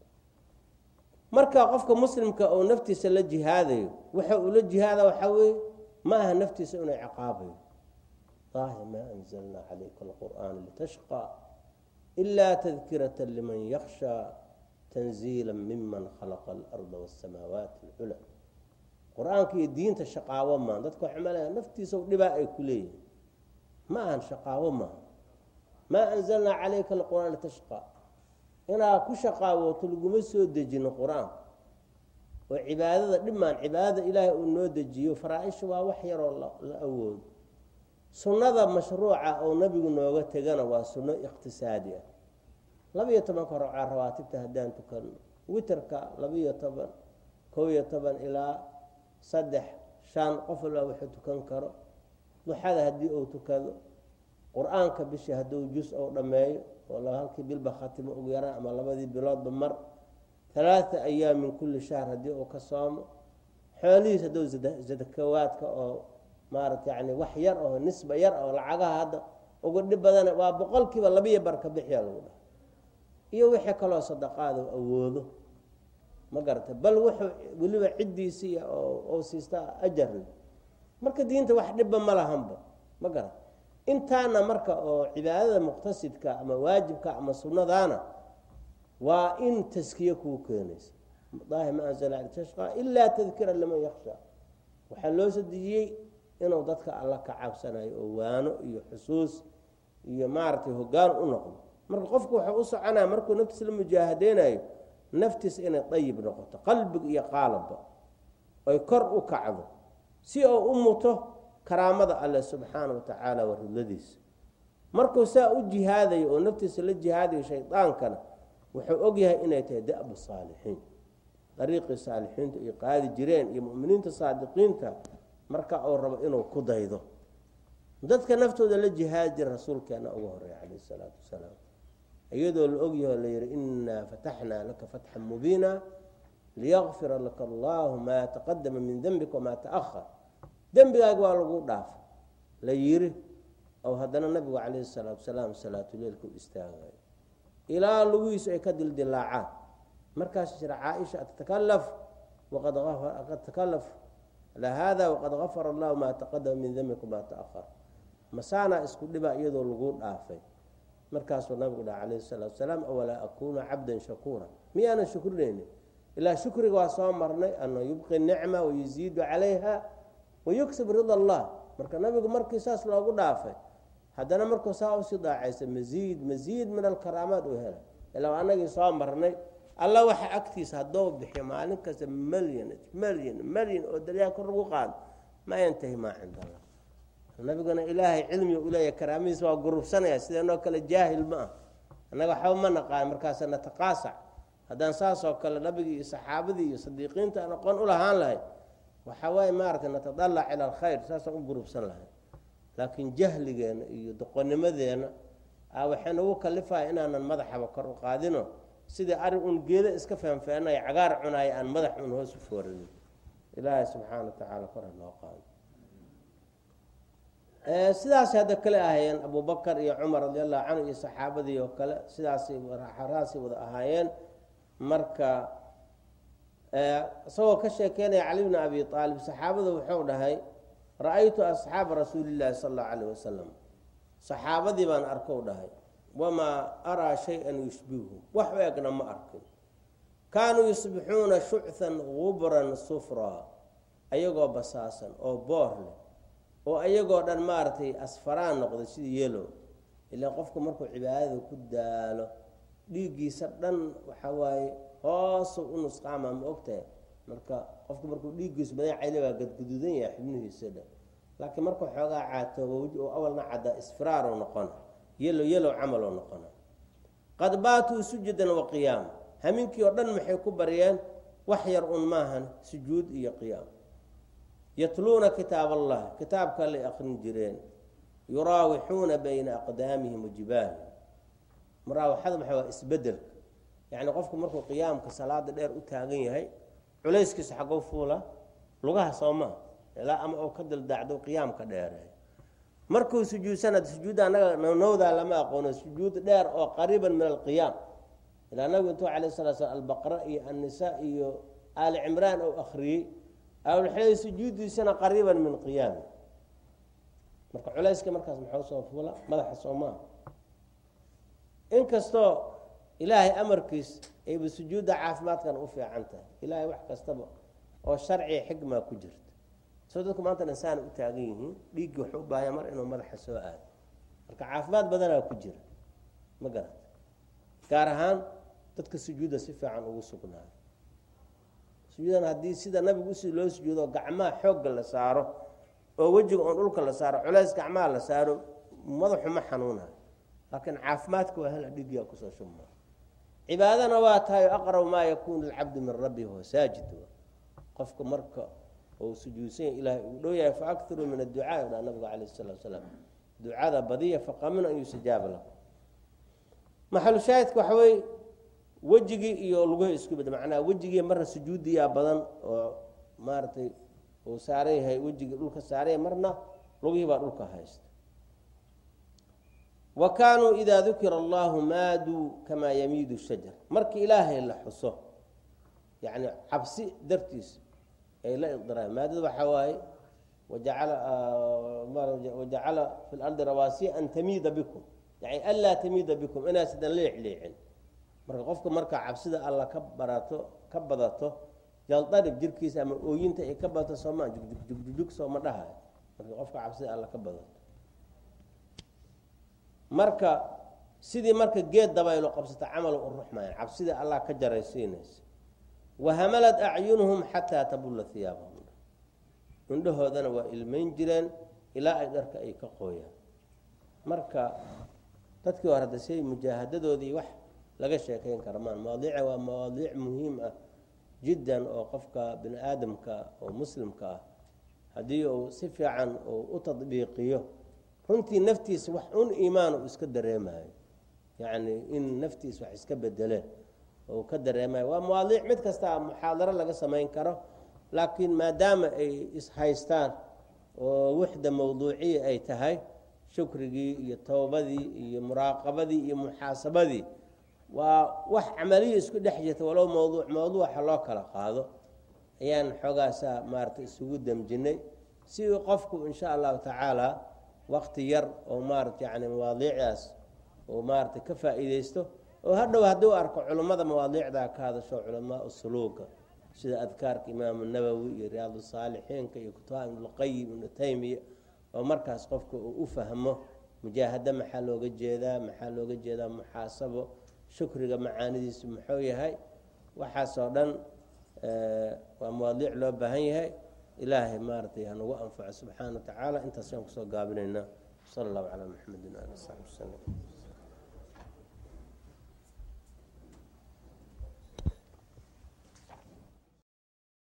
marka qofka muslimka oo naftiisa la jihaadayo waxa uu la jihaada waxaa weeye ma aha naftiisa inuu ciqaabayo allahi maa anzalnaa calayka alqur'aana litashqa ilaa tadkirata liman yakhshaa tanziila miman khalaqa alarda wasamaawaati alcula qur-aanka iyo diinta shaqaawo maa dadka waxa malaya naftiisa dhibaa ay ku leeyihin ma ahan shaqaawo maaha maa anzalnaa calayka alqur'aan litashqa inaa ku shaqaawooto laguma soo dejino qur-aan oo cibaadada dhimaan cibaadada ilaahay uu noo dejiyo faraa-isha waa wax yaroo la awoodo sunnada mashruuca oo nebigu nooga tegana waa sunno iqtisaadi ah labiyo tobanka rocaa rawaatibta haddaan tukano witerka labiyo toban kow iyo toban ilaa saddex shan qof walbaa wuxuu tukan karo duxada haddii uu tukado qur-aanka bishii hadduu jus ou dhammeeyo oo halkii bilba khatimo ugu yaraan ama labadii biloodba mar talaata ayaam min kulli shahr haddii uu ka soomo xoolihiis hadduu sadakawaadka oo maarata yani wax yar oo nisba yar oo lacagaha hadda uga dhib badana waa boqolkiiba labiyo barka bixiya lagu dhaha iyo wixii kaloo sadaqaada awoodo ma garata bal wuxuu weliba ciddiisii oo siista ajarna marka diinta wax dhibba ma lahanba ma garata intaana marka oo cibaadada muqtasidka ama waajibka ama sunnadaana waa in taskiye kuu keenaysa daahi ma anzala tashqa ilaa tadkira liman yaksha waxaa loo soo dejiyey inuu dadka alla ka cabsanayo oo waano iyo xusuus iyo maaragtay hogaan u noqdo marka qofku wuxuu u soconaya markuu naftiisa la mujaahadeynayo naftiisa inay dayib noqoto qalbig iyo qaalabba oy kor u kacdo si oo u muto karaamada alle subxaana wa tacaala wa ridladiisa markuu saa u jihaadayo oo naftiisa la jihaadayo shaydaankana wuxuu ogyahay inay tahay da'bu saalixiin dariiqii saalixiinta ay qaadi jireen iyo muminiinta saadiqiinta marka uu rabo inuu ku daydo dadka naftooda la jihaadi jira rasuulkeena ugu horeeya calayh isalaatu wasalaam iyadoo la ogyaho la yihi inaa fataxnaa laka fatxan mubiina liyakfira laka allahu maa taqadama min dembika wamaa taahar dembigaaga waa lagu dhaafa la yiri oo haddana nabigu calayhi salaatu wasalaam salaatuleilku istaagayo ilaa lugihiisu ay ka dildilaacaan markaas jira caaisha atatakalaf waqad qad takalaf ala hada waqad gafara allahu maa taqadama min dembika wamaa taahar masaanaa isku dhiba iyadoo lagu dhaafay markaasuu nabigu dhaha calayhi salaatu wasalaam awalaa akuuna cabdan shakuura miyaanan shukrinayni ilaa shukriga waa soo marnay ana yubqi nicma wayuziidu calayha wayuksib rida allah marka nabigu markii saas loogu dhaafay haddana markuu saa usii daacaysa masiid masiid min alkaraamaat uu hela ilaa anagii soo marnay alla waxa agtiisa hadduu bixiyo maalin kasta malyan malyan malyan oo daryaa kor lagu qaado ma yantahi maa cinda allah nabiguna ilaahay cilmiga uleeya karaamadiisa waa gurubsanaya sideenoo kale jaahil ma ah annaga waxba ma naqaan markaasa nataqaasac haddaan saasoo kale nabigii iyo saxaabadii iyo sadiiqiinta aan aqoon u lahaan lahay waxaa waaye maaragtay natadalac ila alkhayr saasaan u gurubsan lahay laakiin jahligeena iyo doqonimadeena waxay nagu kalifaya inaanan madaxaba kor u qaadino sidii ari un geeda iska feenfeenaya cagaar cunaaya aan madax un hoos u fooranin ilaahay subxaana wa tacaala kor ha noo qaado sidaasay hadda kale ahaayeen abubakar iyo cumar radi allahu canhu iyo saxaabadii oo kale sidaasay raasay wada ahaayeen marka isagoo ka sheekeynaya cali bni abi aalib saxaabada wuxuu dhahay ra-aytu asxaaba rasuulillahi sala allahu calayh wasalam saxaabadii baan arkou dhahay wamaa araa shay-an yushbihu wax u egna ma arkin kaanuu yusbixuuna shuchan gubran sufraa ayagoo basaasan oo boor leh oo ayagoo dhan maaragtay asfaraan noqday sidii yelow ilaa qofku markuu cibaadada ku daalo dhiiggiisa dhan waxa waaye hoosu u nusqaama ma ogtahay marka qofku markuu dhiiggiisu badan cayli baa gadguduudan yahay xibnihiisa dhan laakiin markuu xoogaa caatooba weji oo awalna caddaa isfiraaroo noqona yelow yelow camaloo noqona qad baatuu sujudan wa qiyaama haminkii oo dhan maxay ku baryeen wax yar un maahan sujuud iyo qiyaam yatluuna kitaab allahi kitaabka lay akrin jireen yuraawixuuna bayna aqdaamihim wajibaahihim muraawaxada maxaa waa isbedelka yacni qofku markuu qiyaamka salaada dheer u taagan yahay culayskiisa xagow fuula lugaha soo maa ilaa ama oo ka daldacdo qiyaamka dheereey markuu sujuudsanad sujuudda anaga nowdaa lama aqoono sujuud dheer oo qariiban min alqiyaam ilaa nabigu intuu alayh salaa slam albaqra iyo annisa iyo aali cimraan ou akriyey awlxilay sujuuddiisana qariiban min qiyaami marka culayska markaas maxuu soo fuula madaxa soo maa inkastoo ilaahay amarkiis ayba sujuudda caafimaadkan u fiican tahay ilaahay wax kastaba oo sharciga xikmaa ku jirta soo dadku maanta insaan u taagan yihiin dhiiggii wuxuu u baahaya mar inuu madaxa soo aado marka caafimaad badanaa ku jira ma garata gaar ahaan dadka sujuudda si fiican ugu sugnaayo sujuudan haddii sida nabigu usi loo sujuudo gacmaha xoogga la saaro oo wejiga oon dhulka la saaro culays gacmaha la saaro madaxu ma xanuunayo laakiin caafimaadka waa hela dhiiggiyaa kusoo shubmaa cibaadana waa tahay aqrab maa yakuunu lcabdu min rabbi huwa saajid qofka marka uu sujuudsan yahy ilahay uu dhow yahay faakiruu min adducaa dhaa nabigu calayh salatu salaam ducada badiya faqaminu an yustajaaba lakum maxalu shaahidka waxa weye wejigii iyo luguhi isku bed macnaha wejigii marna sujuudiyaa badan oo maaragtay uu saaran yahay wejigii dhulka saaranya marna lugihii baa dhulka haysta wa kaanuu idaa dukira allahu maaduu kamaa yamiidu shajar markii ilaahay la xuso yacni cabsi dartiis ay la iqdiraan maadada waxaa waaye wajacala wajacala fi lardi rawaasiya an tamiida bikum yani anlaa tamiida bikum inaasidan leexleecin marka qofka markaa cabsida alla ka barato ka badato jaldarib jirkiisa ama ooyinta ay ka badato sooma jugjug sooma dhahayo marka qofka cabsida alla ka badato marka sidii marka geed dabaylo qabsata camal u ruxmayan cabsidii allah ka jaraysiinaysa wahamalad acyunuhum xataa tabulla hiyaabahum indhahoodana waa ilmayn jireen ilaa ay dharka ay ka qooyaan marka dadkii hore hadda siay mujaahadadoodii wax laga sheekayn kara maan mawaadiica waa mawaadiic muhiim ah jiddan oo qofka bini aadamka oo muslimka ah haddii uu si fiican uu u tadbiiqiyo runtii naftiisa wax un iimaan uu iska dareemayo yacni in naftiisa wax iska bedeleen oo ka dareemayo waa mawaadiic mid kasta muxaadaro laga samayn karo laakiin maadaama ay ishaystaan oo wixda mawduuciya ay tahay shukrigii iyo towbadii iyo muraaqabadii iyo muxaasabadii waa wax camaliya isku dhex jirta walow mawduuc mawduuca loo kala qaado ayaan xoogaasaa maaragtay isugu damjinay si qofku insha allahu tacaala wakti yar oo maarata yani mawaadiicdaas oo maarata ka faa'iideysto oo hadhow hadduu arko culummada mawaadiicdaa ka hadasho culamaa suluuga sida adkaarka imaamu nawowi iyo riyaad saalixiinka iyo kutuba ibnulqayim ibnu taymiya oo markaas qofka uu u fahmo mujaahado maxaa looga jeedaa maxaa looga jeedaa muxaasabo shukriga macaanidiisu muxuu yahay waxaasoo dhan waa mawaadiic loo baahan yahay ilaahay maaratay hanagu anfaco subxaana wa tacaala intaas ayaan kusoo gaabinaynaa sala allahu calaa maxamedin ali saxbi wasalam